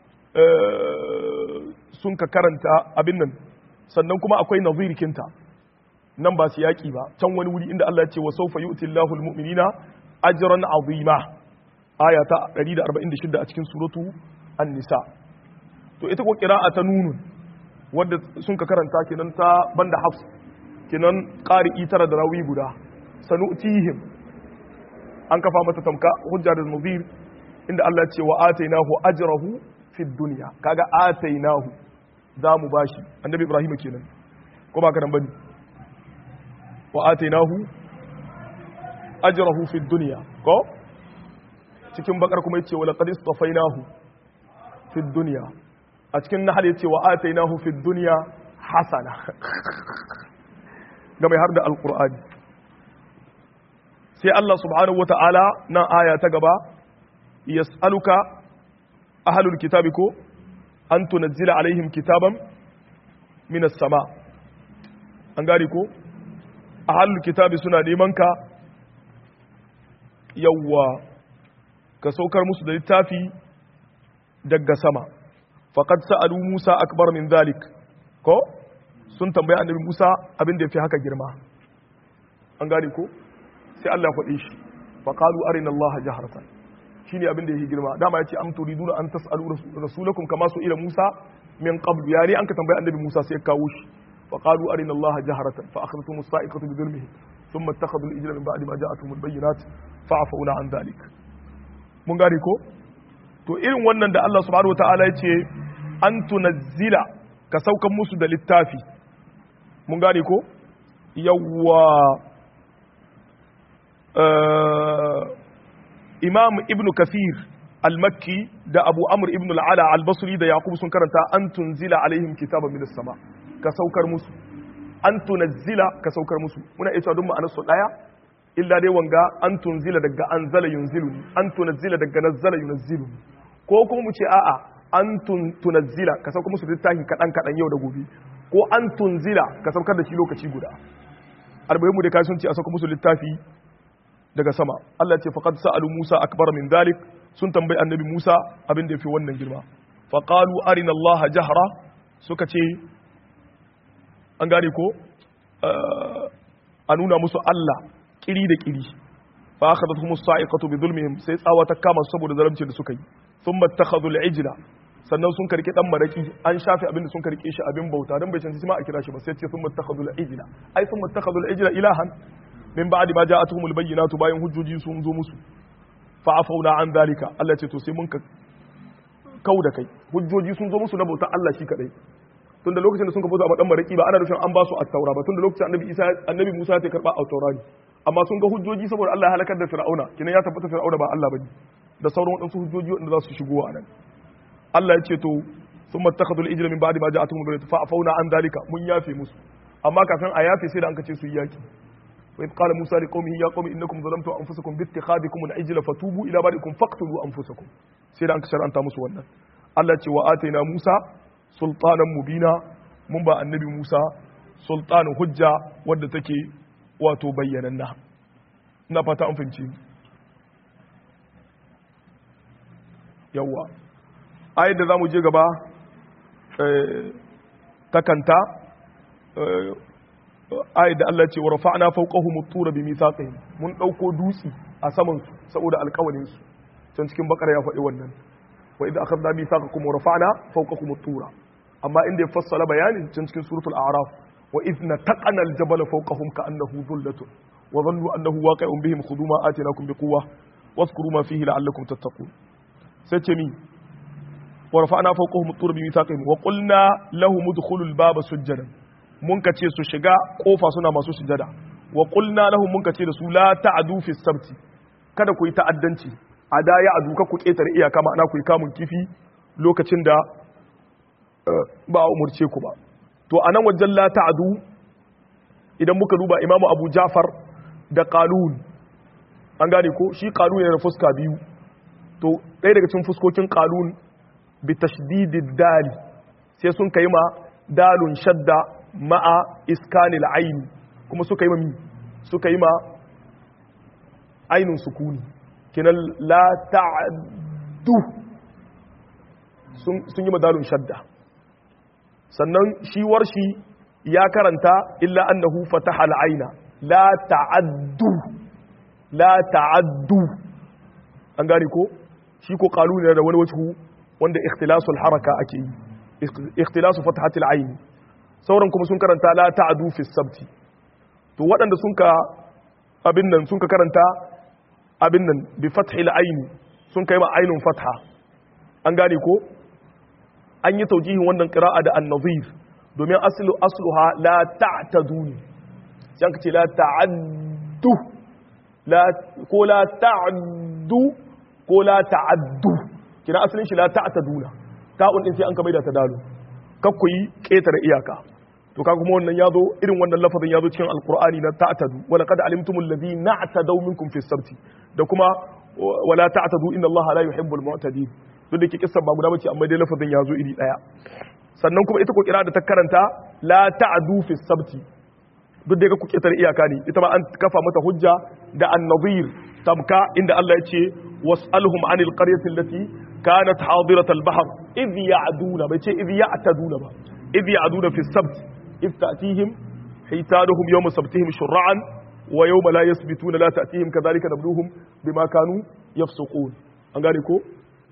Speaker 1: sun ka karanta abin nan sannan kuma akwai nazirikinta nan ba siyaki ba can wani wuri inda Allah ya ce wa sawfa yu'ti Allahu almu'minina ajran azima aya ta 146 a cikin suratu an-nisa to ita ko kira'a ta nunun wadda sun ka karanta kenan ta banda hafs kenan qari'i tara da rawi guda sanu'tihim an kafa mata tamka hujja da muzir inda Allah ya ce wa atainahu ajrahu fi dunya kaga atainahu za mu bashi annabi ibrahim kenan ko ba ka nan bane wa atainahu ajrahu fi dunya ko cikin bakar kuma yace wa laqad istafainahu fi dunya a cikin nahal yace wa atainahu fid dunya hasana ga mai har da alqur'ani sai Allah subhanahu wata'ala nan aya ta gaba yas'aluka ahlul kitabi ko an tunazzila alaihim kitaban minas sama an gari ko ahlul kitabi suna neman ka yawwa ka saukar musu da littafi daga sama faqad sa'alu Musa akbar min zalik ko sun tambayi annabi Musa abin da yafi haka girma an gane ko sai Allah ya faɗe shi faqalu arina Allah jahratan shine abin da yake girma dama yace am turiduna an tasalu rasulakum kama su ila Musa min qabl yani an ka tambayi annabi Musa sai ya kawo shi faqalu arina Allah jahratan fa akhadhtum as-sa'iqatu bi dhulmihi thumma ittakhadhu al-ijla min ba'di ma ja'atuhum al-bayyinat fa'afawna an dhalik mun gane ko to irin wannan da Allah subhanahu wataala yace an tunazzila ka saukan musu da littafi mun gane ko yawwa imam ibn kafir al-makki da abu amr ibn al-ala al-basri da yaqub sun karanta an tunzila alaihim kitaban min sama ka saukar musu an tunazzila ka saukar musu muna iya don ma'anar su daya illa dai wanga an tunzila daga anzala yunzilu an tunazzila daga nazzala yunzilu ko kuma mu ce a'a an tunazzila ka saukar musu littafin kadan kadan yau da gobe ko an tunzila ka saukar da shi lokaci guda arba'in mu da kasuwanci a saukar musu littafi daga sama Allah ce faqad sa'alu Musa akbar min dalik sun tambayi annabi Musa abin da yafi wannan girma faqalu arina Allah jahra suka ce an gane ko a nuna musu Allah kiri da kiri fa akhadathum as-sa'iqatu bi dhulmihim sai tsawa ta kama su saboda zalunci da suka yi thumma ittakhadhu al-ijla sannan sun karki dan maraki an shafe abin da sun karke shi abin bauta dan bai cancanci ma a kira shi ba sai ce thumma ittakhadhu al-ijla ai thumma ittakhadhu al-ijla ilahan min ba'di ma ja'atuhum al-bayyinatu bayan hujjoji sun zo musu fa afawna an dalika Allah ce to sai mun ka kau da kai hujjoji sun zo musu na bautar Allah shi kadai tun da lokacin da sun ka bauta a dan maraki ba ana nufin an ba su at-taura ba tun da lokacin annabi Isa annabi Musa ya karba at-taura ne amma sun ga hujjoji saboda Allah ya halakar da Fir'auna kinan ya tabbata Fir'auna ba Allah bane da sauran wadansu hujjoji wanda za su shigo a nan Allah ya ce to sun mattakhadul ijla min ba'di ma ja'atuhum bayyinatu fa afawna an dalika mun yafe musu amma kafin a yafe sai da an ka ce su yi yaki وإذ قال موسى لقومه يا قوم إنكم ظلمتم أنفسكم باتخاذكم العجل فتوبوا إلى بارئكم فاقتلوا أنفسكم سيدا أنك شرعا تامس wannan Allah ce wa ataina Musa sultanan mubina mun ba annabi Musa sultanin hujja wadda take wato bayyananna ina fata an fahimci yawa ayat da zamu je gaba takanta ayat da Allah ce wa rafa'na fawqahum at-tura bi mithaqihim mun dauko dutsi a saman su saboda alƙawalin su can cikin bakara ya faɗi wannan wa idza akhadna mithaqakum wa rafa'na fawqakum at-tura amma inda ya fassala bayanin can cikin suratul a'raf wa idna taqana al-jabala fawqahum ka'annahu dhullatun wa dhannu annahu waqi'un bihim khudhu ma atinakum biquwwa واذكروا ما فيه لعلكم تتقون سيتمي ورفعنا فوقهم الطور بميثاقهم وقلنا لهم ادخلوا الباب سجدا mun ka ce su shiga kofa suna masu sujada wa qulna lahum mun ka ce da su la ta'du fi sabti kada ku yi ta'addanci a da ya adu ka ku ketare iyaka ma'ana ku yi kamun kifi lokacin da ba a umurce ku ba to anan wajen la ta'du idan muka duba imamu abu jafar da qalun an gane ko shi qalun yana da fuska biyu to ɗaya daga cikin fuskokin qalun bi tashdidid dali sai sun kai ma dalun shadda ma'a iskanil aini kuma suka yi ma mi suka yi ma ainun sukuni kinan la ta'addu sun yi madalun shadda sannan shi warshi ya karanta illa annahu fataha al'aina la ta'addu la ta'addu an gane ko shi ko kalu ne da wani wajhu wanda ikhtilasul haraka ake yi ikhtilasu fatahatil aini sauran kuma sun karanta la ta'adu fi sabti to waɗanda sun ka abin nan sun ka karanta abin nan bi fathil aini sun kai ma ainun fatha an gane ko an yi taujihin wannan qira'a da an-nazir domin aslu asluha la ta'tadu ne sai an ce la ta'addu la ko la ta'addu ko la ta'addu kina asalin shi la ta'taduna ta'un din sai an ka maida ta dalu kakku yi ƙetare iyaka to kaga kuma wannan yazo irin wannan lafazin yazo cikin alqur'ani na ta'tadu wa laqad alimtumul ladina na'tadaw minkum fi sabti da kuma wala ta'tadu inna allaha la yuhibbul mu'tadin duk da ke kissan ba guda bace amma dai lafazin yazo iri daya sannan kuma ita ko kira da ta karanta la ta'du fi sabti duk da ku ƙetare iyaka ne ita ma an kafa mata hujja da an-nadhir tamka inda Allah ya ce was'alhum anil qaryati allati kanat hadirat al-bahr idh ya'duna bai ce idh ya'taduna ba idh ya'duna fi sabt idh ta'tihim hitanuhum yawm sabtihim shur'an wa yawma la yasbituna la ta'tihim kadhalika nabluhum bima kanu yafsuqun an gane ko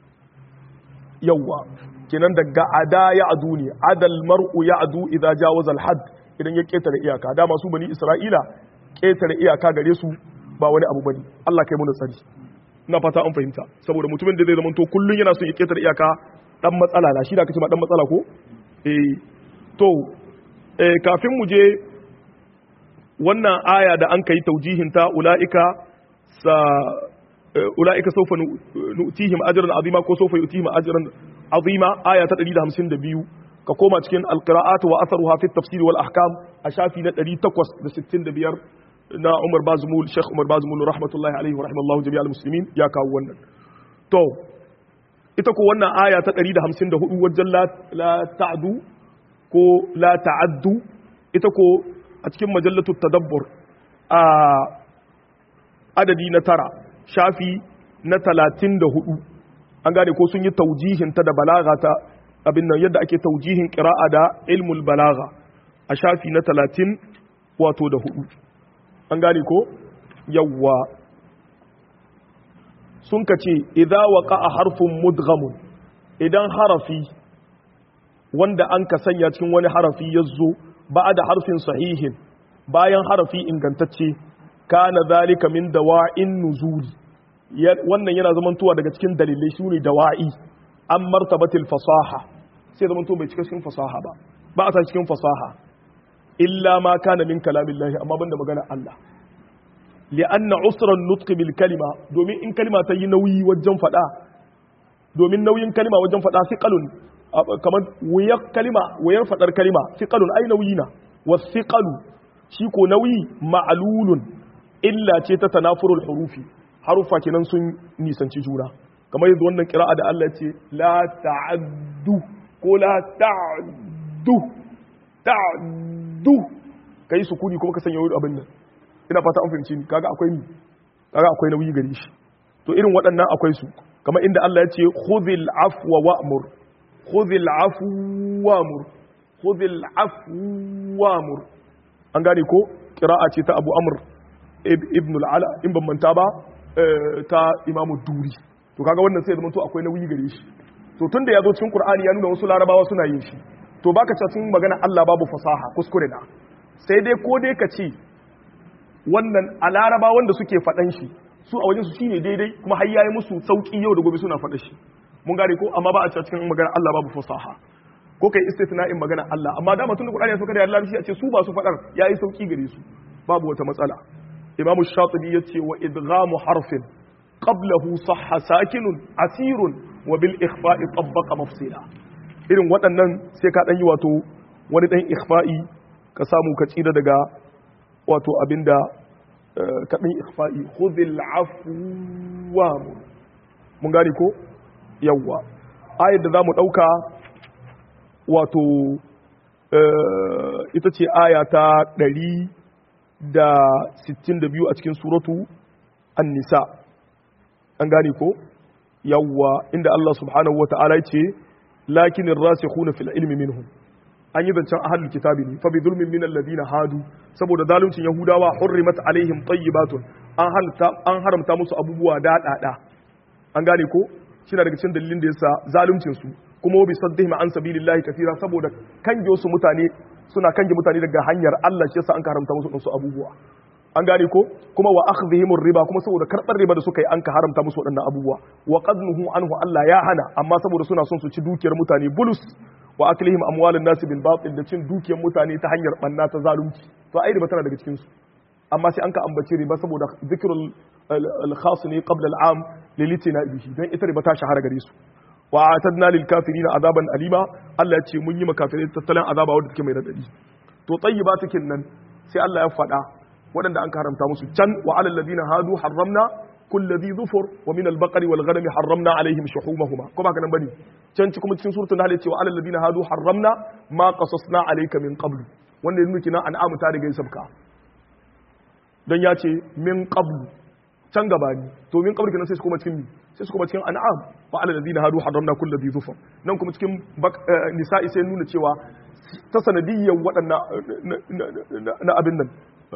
Speaker 1: yawa kenan daga ada ya'du ne adal mar'u ya'du idza jawaza al-hadd idan ya ketare iyaka dama su bani isra'ila ketare iyaka gare su ba wani abu bane Allah kai mu tsari ina fata an fahimta saboda mutumin da zai zama to kullun yana so ya ketare iyaka dan matsala na shi da kace ma dan matsala ko eh to eh kafin mu je wannan aya da an kai taujihin ta ulaika sa ulaika sawfa nu'tihim ajran azima ko sawfa yu'tihim ajran azima aya ta 152 ka koma cikin alqira'at wa atharuha fi at-tafsir wal ahkam a shafi na 865 na Umar Bazmul Sheikh Umar Bazmul rahmatullahi alaihi wa rahimallahu jami'al muslimin ya kawo wannan to ita ko wannan aya ta 154 wajen la ta'du ko la ta'addu ita ko a cikin majallatu tadabbur a adadi na tara shafi na 34 an gane ko sun yi taujihin ta da balaga ta abin nan yadda ake taujihin qira'a da ilmul balaga a shafi na 30 wato da hudu an gane ko yawwa sun ka ce idza waqa'a harfun mudghamun idan harafi wanda an ka sanya cikin wani harafi ya zo ba da harfin sahihin bayan harafi ingantacce kana zalika min dawa'in nuzuli wannan yana zamantowa daga cikin dalilai su ne dawa'i an martabatil fasaha sai zamanto bai cika cikin fasaha ba ba a sa cikin fasaha illa ma kana min kalamillahi amma banda magana Allah li'anna usran nutqi bil kalima domin in kalima ta yi nauyi wajen fada domin nauyin kalima wajen fada thiqalun kamar wuyar kalima wuyar fadar kalima thiqalun ai nauyi na wathiqalu shi ko nauyi ma'lulun illa ce ta tanafurul hurufi harufa kenan sun nisanci juna kamar yadda wannan kira'a da Allah ce la ta'addu ko la ta'addu ta'addu kai sukuni kuma ka sanya wani abin nan ina fata an fahimci ni kaga akwai ni kaga akwai nauyi gare shi to irin waɗannan akwai su kamar inda Allah ya ce khudhil afwa wa'mur khudhil afwa wa'mur khudhil afwa wa'mur an gane ko kira'a ce ta Abu Amr ibn al-Ala in ban manta ba ta Imam Duri to kaga wannan sai zama to akwai nauyi gare shi to tunda ya zo cikin Qur'ani ya nuna wasu larabawa suna yin shi to baka ce cikin magana Allah babu fasaha kuskure da sai dai ko dai ka ce wannan a laraba wanda suke faɗan shi su a wajen su shine daidai kuma har yayi musu sauki yau da gobe suna faɗa shi mun gane ko amma ba a ce cikin magana Allah babu fasaha ko kai istithna'in magana Allah amma dama tun da Qur'ani ya saka da Allah shi a ce su ba su faɗar yayi sauki gare su babu wata matsala Imam Shatibi yace wa idghamu harfin qablahu sahha sakinun asirun wa bil ikhfa'i tabbaqa mafsila irin waɗannan sai ka dan yi wato wani dan ikhfa'i ka samu ka tsira daga wato abinda ka dan ikhfa'i khudhil afwa mun gane ko yawwa ayar da zamu dauka wato ita ce aya ta 162 a cikin suratu an-nisa an gane ko yawwa inda Allah subhanahu wata'ala ya ce lakinin rasikhuna fil ilmi minhum an yi zancen ahlul kitabi ne fa bi zulmin min alladhina hadu saboda zaluncin yahudawa hurrimat alaihim tayyibatun an halta an haramta musu abubuwa daɗaɗa an gane ko shine daga cikin dalilin da yasa zaluncin su kuma bi saddihim an sabilillahi kathira saboda kange su mutane suna kange mutane daga hanyar Allah shi yasa an haramta musu wasu abubuwa an gane ko kuma wa akhdhihim riba kuma saboda karbar riba da suka yi an ka haramta musu waɗannan abubuwa wa qadnuhu anhu Allah ya hana amma saboda suna son su ci dukiyar mutane bulus wa aklihim amwalun nasi bil batil da cin dukiyar mutane ta hanyar banna ta zalunci to ai riba tana daga cikin su amma sai an ka ambaci riba saboda zikrul al khas ne qabla al am lilitina bihi dan ita riba ta shahara gare su wa atadna lil kafirin azaban alima Allah ya ce mun yi makafirai tattalin azaba wanda take mai radadi to tayyibatikin nan sai Allah ya faɗa waɗanda an haramta musu can wa alal ladina hadu harramna kulli dhi dhufur wa min al-baqari wal ghanami harramna alaihim shuhumahuma ko ba kana bane can ci kuma cikin suratul nahl ce wa alal ladina hadu harramna ma qasasna alayka min qablu wanda yanzu kina an'amu ta riga sabka dan ya ce min qablu can gabani to min qablu kenan sai su kuma cikin sai su kuma cikin an'am wa alal ladina hadu harramna kulli dhi dhufur nan kuma cikin nisa'i sai nuna cewa ta sanadiyyar waɗannan na abin nan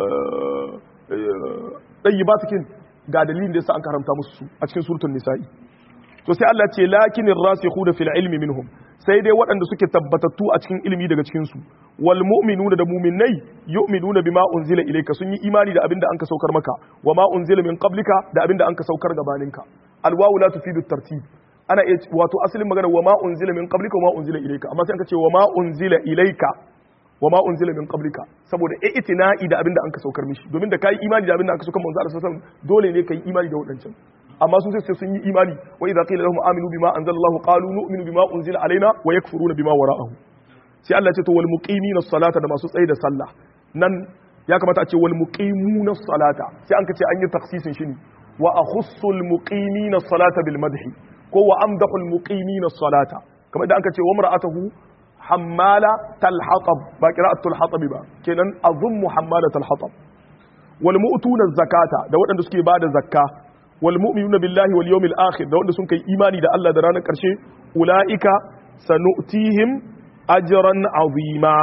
Speaker 1: ɗayi ba cikin ga dalilin da yasa an karanta musu su a cikin surutun nisa'i to sai Allah ce lakinin rasikhuna fil ilmi minhum sai dai waɗanda suke tabbatattu a cikin ilimi daga cikin su wal mu'minuna da mu'minai yu'minuna bima unzila ilayka sun yi imani da abinda anka saukar maka wa ma unzila min qablika da abinda anka saukar gabaninka alwawu la tufidu tartib ana iya wato asalin magana wa ma unzila min qablika wa ma unzila ilayka amma sai anka ce wa ma unzila ilayka wa ma unzila min qablika saboda i'tina'i da abinda anka saukar mishi domin da kai imani da abinda anka saukar manzo Allah sallallahu alaihi wasallam dole ne kai imani da wadancan amma sun sai sun yi imani wa idza qila lahum aminu bima anzalallahu qalu nu'minu bima unzila alaina wa yakfuruna bima wara'ahu sai Allah ya ce to wal muqimina salata da masu tsaye da sallah nan ya kamata a ce wal muqimuna salata sai an ka ce an yi taksisin shi ne wa akhussul muqimina salata bil madhi ko wa amdahu al muqimina salata kamar da an ka ce wa mar'atuhu hammala talhatab ba qira'atul hatab ba kenan azummu hammala talhatab wal mu'tuna zakata da waɗanda suke bada zakka wal mu'minuna billahi wal yawmil akhir da wanda sun kai imani da Allah da ranar karshe ulaika sanu'tihim ajran azima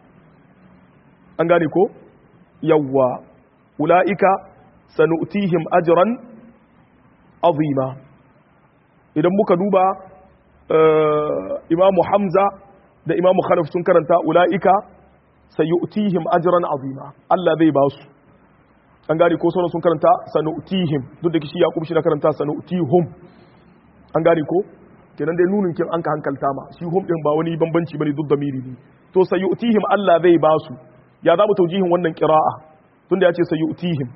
Speaker 1: an gane ko yawwa ulaika sanu'tihim ajran azima idan muka duba imamu hamza da imamu khalaf sun karanta ula'ika sayu'tihim ajran azima Allah zai ba su an gane ko sauran sun karanta sanu'tihim duk da kishi yaqub shi na karanta sanu'tihum an gane ko kenan dai nunin kin an ka hankalta ma shi hum din ba wani bambanci bane duk da miri ne to sayu'tihim Allah zai ba su ya za mu taujihin wannan qira'a tunda ya ce sayu'tihim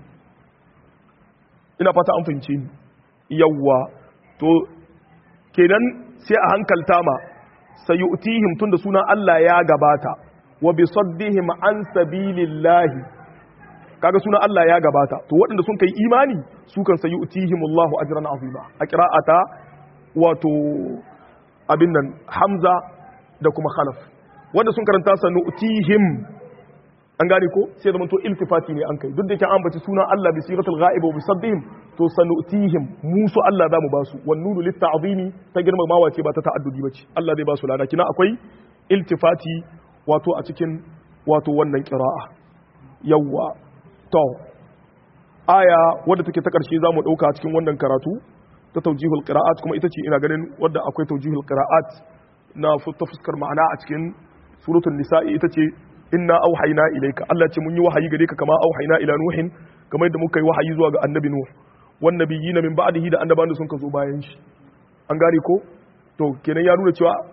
Speaker 1: ina fata an fahimce ni yawwa to kenan sai a hankalta ma sayu'tihim tunda sunan Allah ya gabata wa bi saddihim an sabilillahi kaga sunan Allah ya gabata to waɗanda sun kai imani su kan sayu'tihim Allahu ajran azima a qira'ata wato abin nan Hamza da kuma Khalaf wanda sun karanta sanu'tihim an gane ko sai zaman to iltifati ne an kai duk da yake an bace sunan Allah bi siratul ghaib wa bi saddihim to sanu'tihim musu Allah zamu ba su wan nunu lit ta'zimi ta girmamawa ce ba ta ta'addudi bace Allah zai ba su lada kina akwai iltifati wato a cikin wato wannan qira'a yawa to aya wadda take ta karshe zamu dauka cikin wannan karatu ta tawjihul qira'at kuma ita ce ina ganin wadda akwai tawjihul qira'at na ta fuskar ma'ana a cikin suratul nisa'i ita ce inna auhayna ilayka Allah ce mun yi wahayi gare ka kama auhayna ila nuhin kamar yadda muka yi wahayi zuwa ga annabi nuh wan nabiyina min ba'dihi da annabawan da sun ka zo bayan shi an gane ko to kenan ya nuna cewa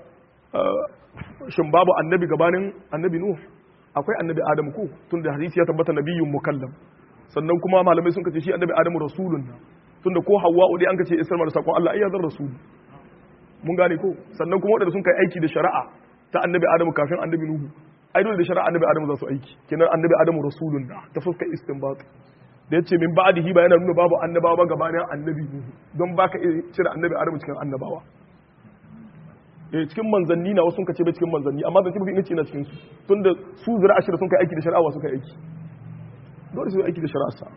Speaker 1: shin babu annabi gabanin annabi nuh akwai annabi adamu ko tunda hadisi ya tabbata nabiyyun mukallam sannan kuma malamai sun kace shi annabi adamu rasulun tunda ko hawwa'u dai an kace isar da sakon Allah ai ya zan rasul mun gane ko sannan kuma wadanda sun kai aiki da shari'a ta annabi adamu kafin annabi nuhu ai dole da shari'a annabi adamu za su aiki kenan annabi adamu rasulun da ta fuska istinbat da yace min ba'dihi ba yana nuna babu annabawa ba gabanin annabi nuhu don baka iya cire annabi adamu cikin annabawa eh cikin manzanni na wasu kace bai cikin manzanni amma zan ce mafi inganci na cikin su tunda su zira ashira sun kai aiki da shari'a wasu kai aiki dole su aiki da shari'a sa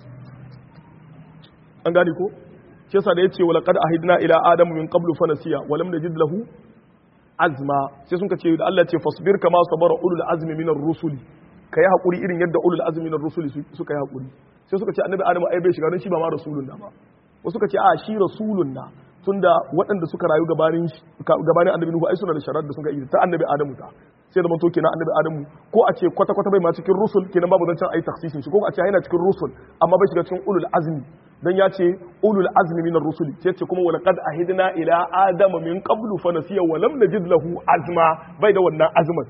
Speaker 1: an gane ko shi yasa da yace wala qad ahidna ila adamu min qablu fa nasiya wa lam najid lahu azma sai sun ce da Allah ce fasbir kama sabara ulul azmi minar rusuli kai hakuri irin yadda ulul azmi minar rusuli suka yi hakuri sai suka ce annabi adamu ai bai shiga don shi ba ma rasulun na ba wasu suka ce a shi rasulun na tunda waɗanda suka rayu gabanin gabanin annabi nuhu ai suna da sharar da suka yi ta annabi adamu ta sai da manto kenan annabi adamu ko a ce kwata kwata bai ma cikin rusul kenan babu zancen ai taksisin shi ko a ce yana cikin rusul amma bai shiga cikin ulul azmi dan ya ce ulul azmi minar rusuli sai ce kuma wala qad ahidna ila adama min qablu fa nasiya wa lam najid lahu azma bai da wannan azman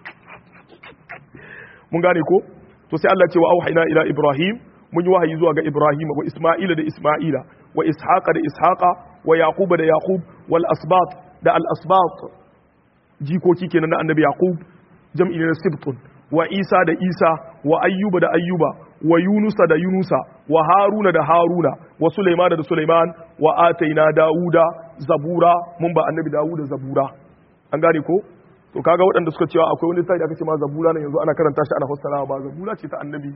Speaker 1: mun gane ko to sai Allah ce wa auhayna ila ibrahim mun yi wahayi zuwa ga ibrahim wa isma'ila da isma'ila wa ishaqa da ishaqa wa yaquba da yaqub wal asbat da al asbat jikoki kenan na annabi yaqub jam'i na sibtun wa isa da isa wa ayyuba da ayyuba wa yunusa da yunusa wa haruna da haruna wa sulaiman da sulaiman wa ataina dauda zabura mun ba annabi dauda zabura an gane ko to kaga waɗanda suka cewa akwai wani littafi da aka ce ma zabura ne yanzu ana karanta shi ana fassara ba zabura ce ta annabi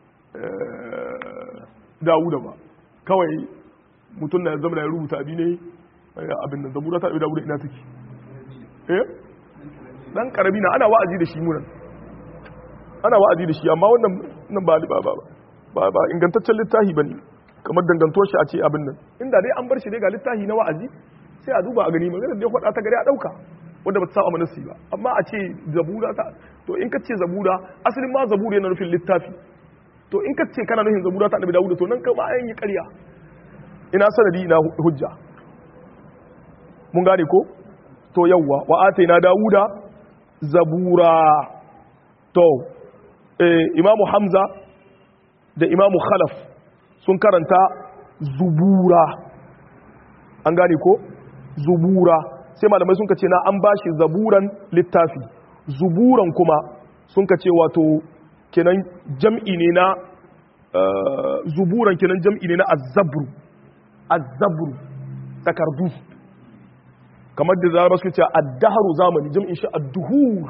Speaker 1: dauda ba kawai mutum na zama da ya rubuta abi ne abin da zabura ta dauda ina take eh dan karami na ana wa'azi da shi munan ana wa'azi da shi amma wannan nan ba ba ba ba ba ingantaccen littafi bane kamar dangantuwar shi a ce abin nan inda dai an bar shi dai ga littafi na wa'azi sai a duba a gani magana da ya faɗa ta gari a ɗauka wanda ba ta saba manasi ba amma a ce zabura ta to in ka ce zabura asalin ma zabura yana nufin littafi to in ka ce kana nufin zabura ta annabi dawuda to nan kama an yi ƙarya ina sanadi ina hujja mun gane ko to yawwa wa ataina dawuda zabura to imamu hamza da imamu khalaf sun karanta zubura an gane ko zubura sai malamai sun ce na an bashi zaburan littafi zuburan kuma sun ce wato kenan jam'i ne na zuburan kenan jam'i ne na azabru azabru takardu kamar da zara suka ce addaharu zamani jam'in shi adduhur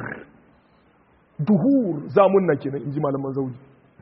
Speaker 1: duhur zamun na kenan in ji malaman zaudi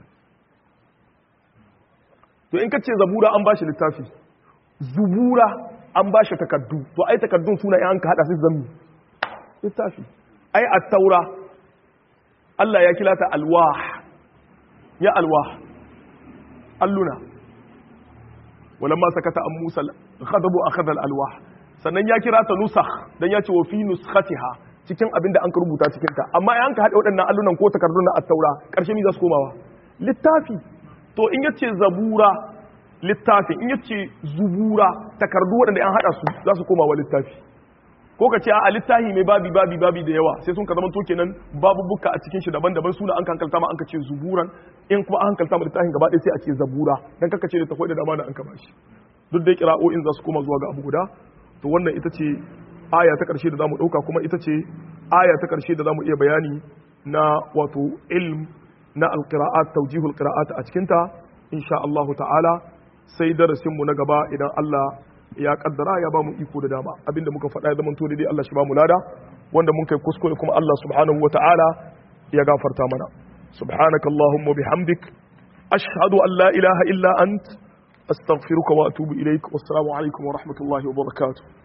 Speaker 1: to in ka ce zabura an bashi littafi zubura an bashi takaddu to ai takaddun suna yan ka hada su zammi littafi ai at-taura Allah ya kila ta alwah ya alwah alluna walamma sakata an musa ghadabu akhadha al-alwah sannan ya kira ta nusakh dan ya ce wa fi nuskhatiha cikin abin da an ka rubuta cikin ta amma an ka haɗa waɗannan allunan ko takardun na attaura ƙarshe mi za su komawa littafi to in yace zabura littafi in yace zubura takardu waɗanda an haɗa su za su komawa littafi ko ka ce a littafi mai babi babi babi da yawa sai sun ka zama to kenan babu buka a cikin shi daban-daban suna an kankalta ma an ka ce zuburan in kuma an hankalta ma littafin gaba ɗaya sai a ce zabura dan kaka ce littafai da dama da an ka bashi duk dai kira'o'in za su koma zuwa ga abu guda to wannan ita ce aya ta ƙarshe da za mu ɗauka kuma ita ce aya ta ƙarshe da za mu iya bayani na wato ilm na alƙira'at taujihul ƙira'at a cikinta insha Allah ta'ala sai darasinmu na gaba idan Allah ya kaddara ya ba mu iko da dama abinda muka faɗa ya zamanto daidai Allah shi ba mu lada wanda mun kai kuskure kuma Allah subhanahu wa ta'ala ya gafarta mana subhanaka allahumma bihamdik ashhadu an la ilaha illa ant astaghfiruka wa atubu ilaik wassalamu alaikum wa rahmatullahi wa barakatuh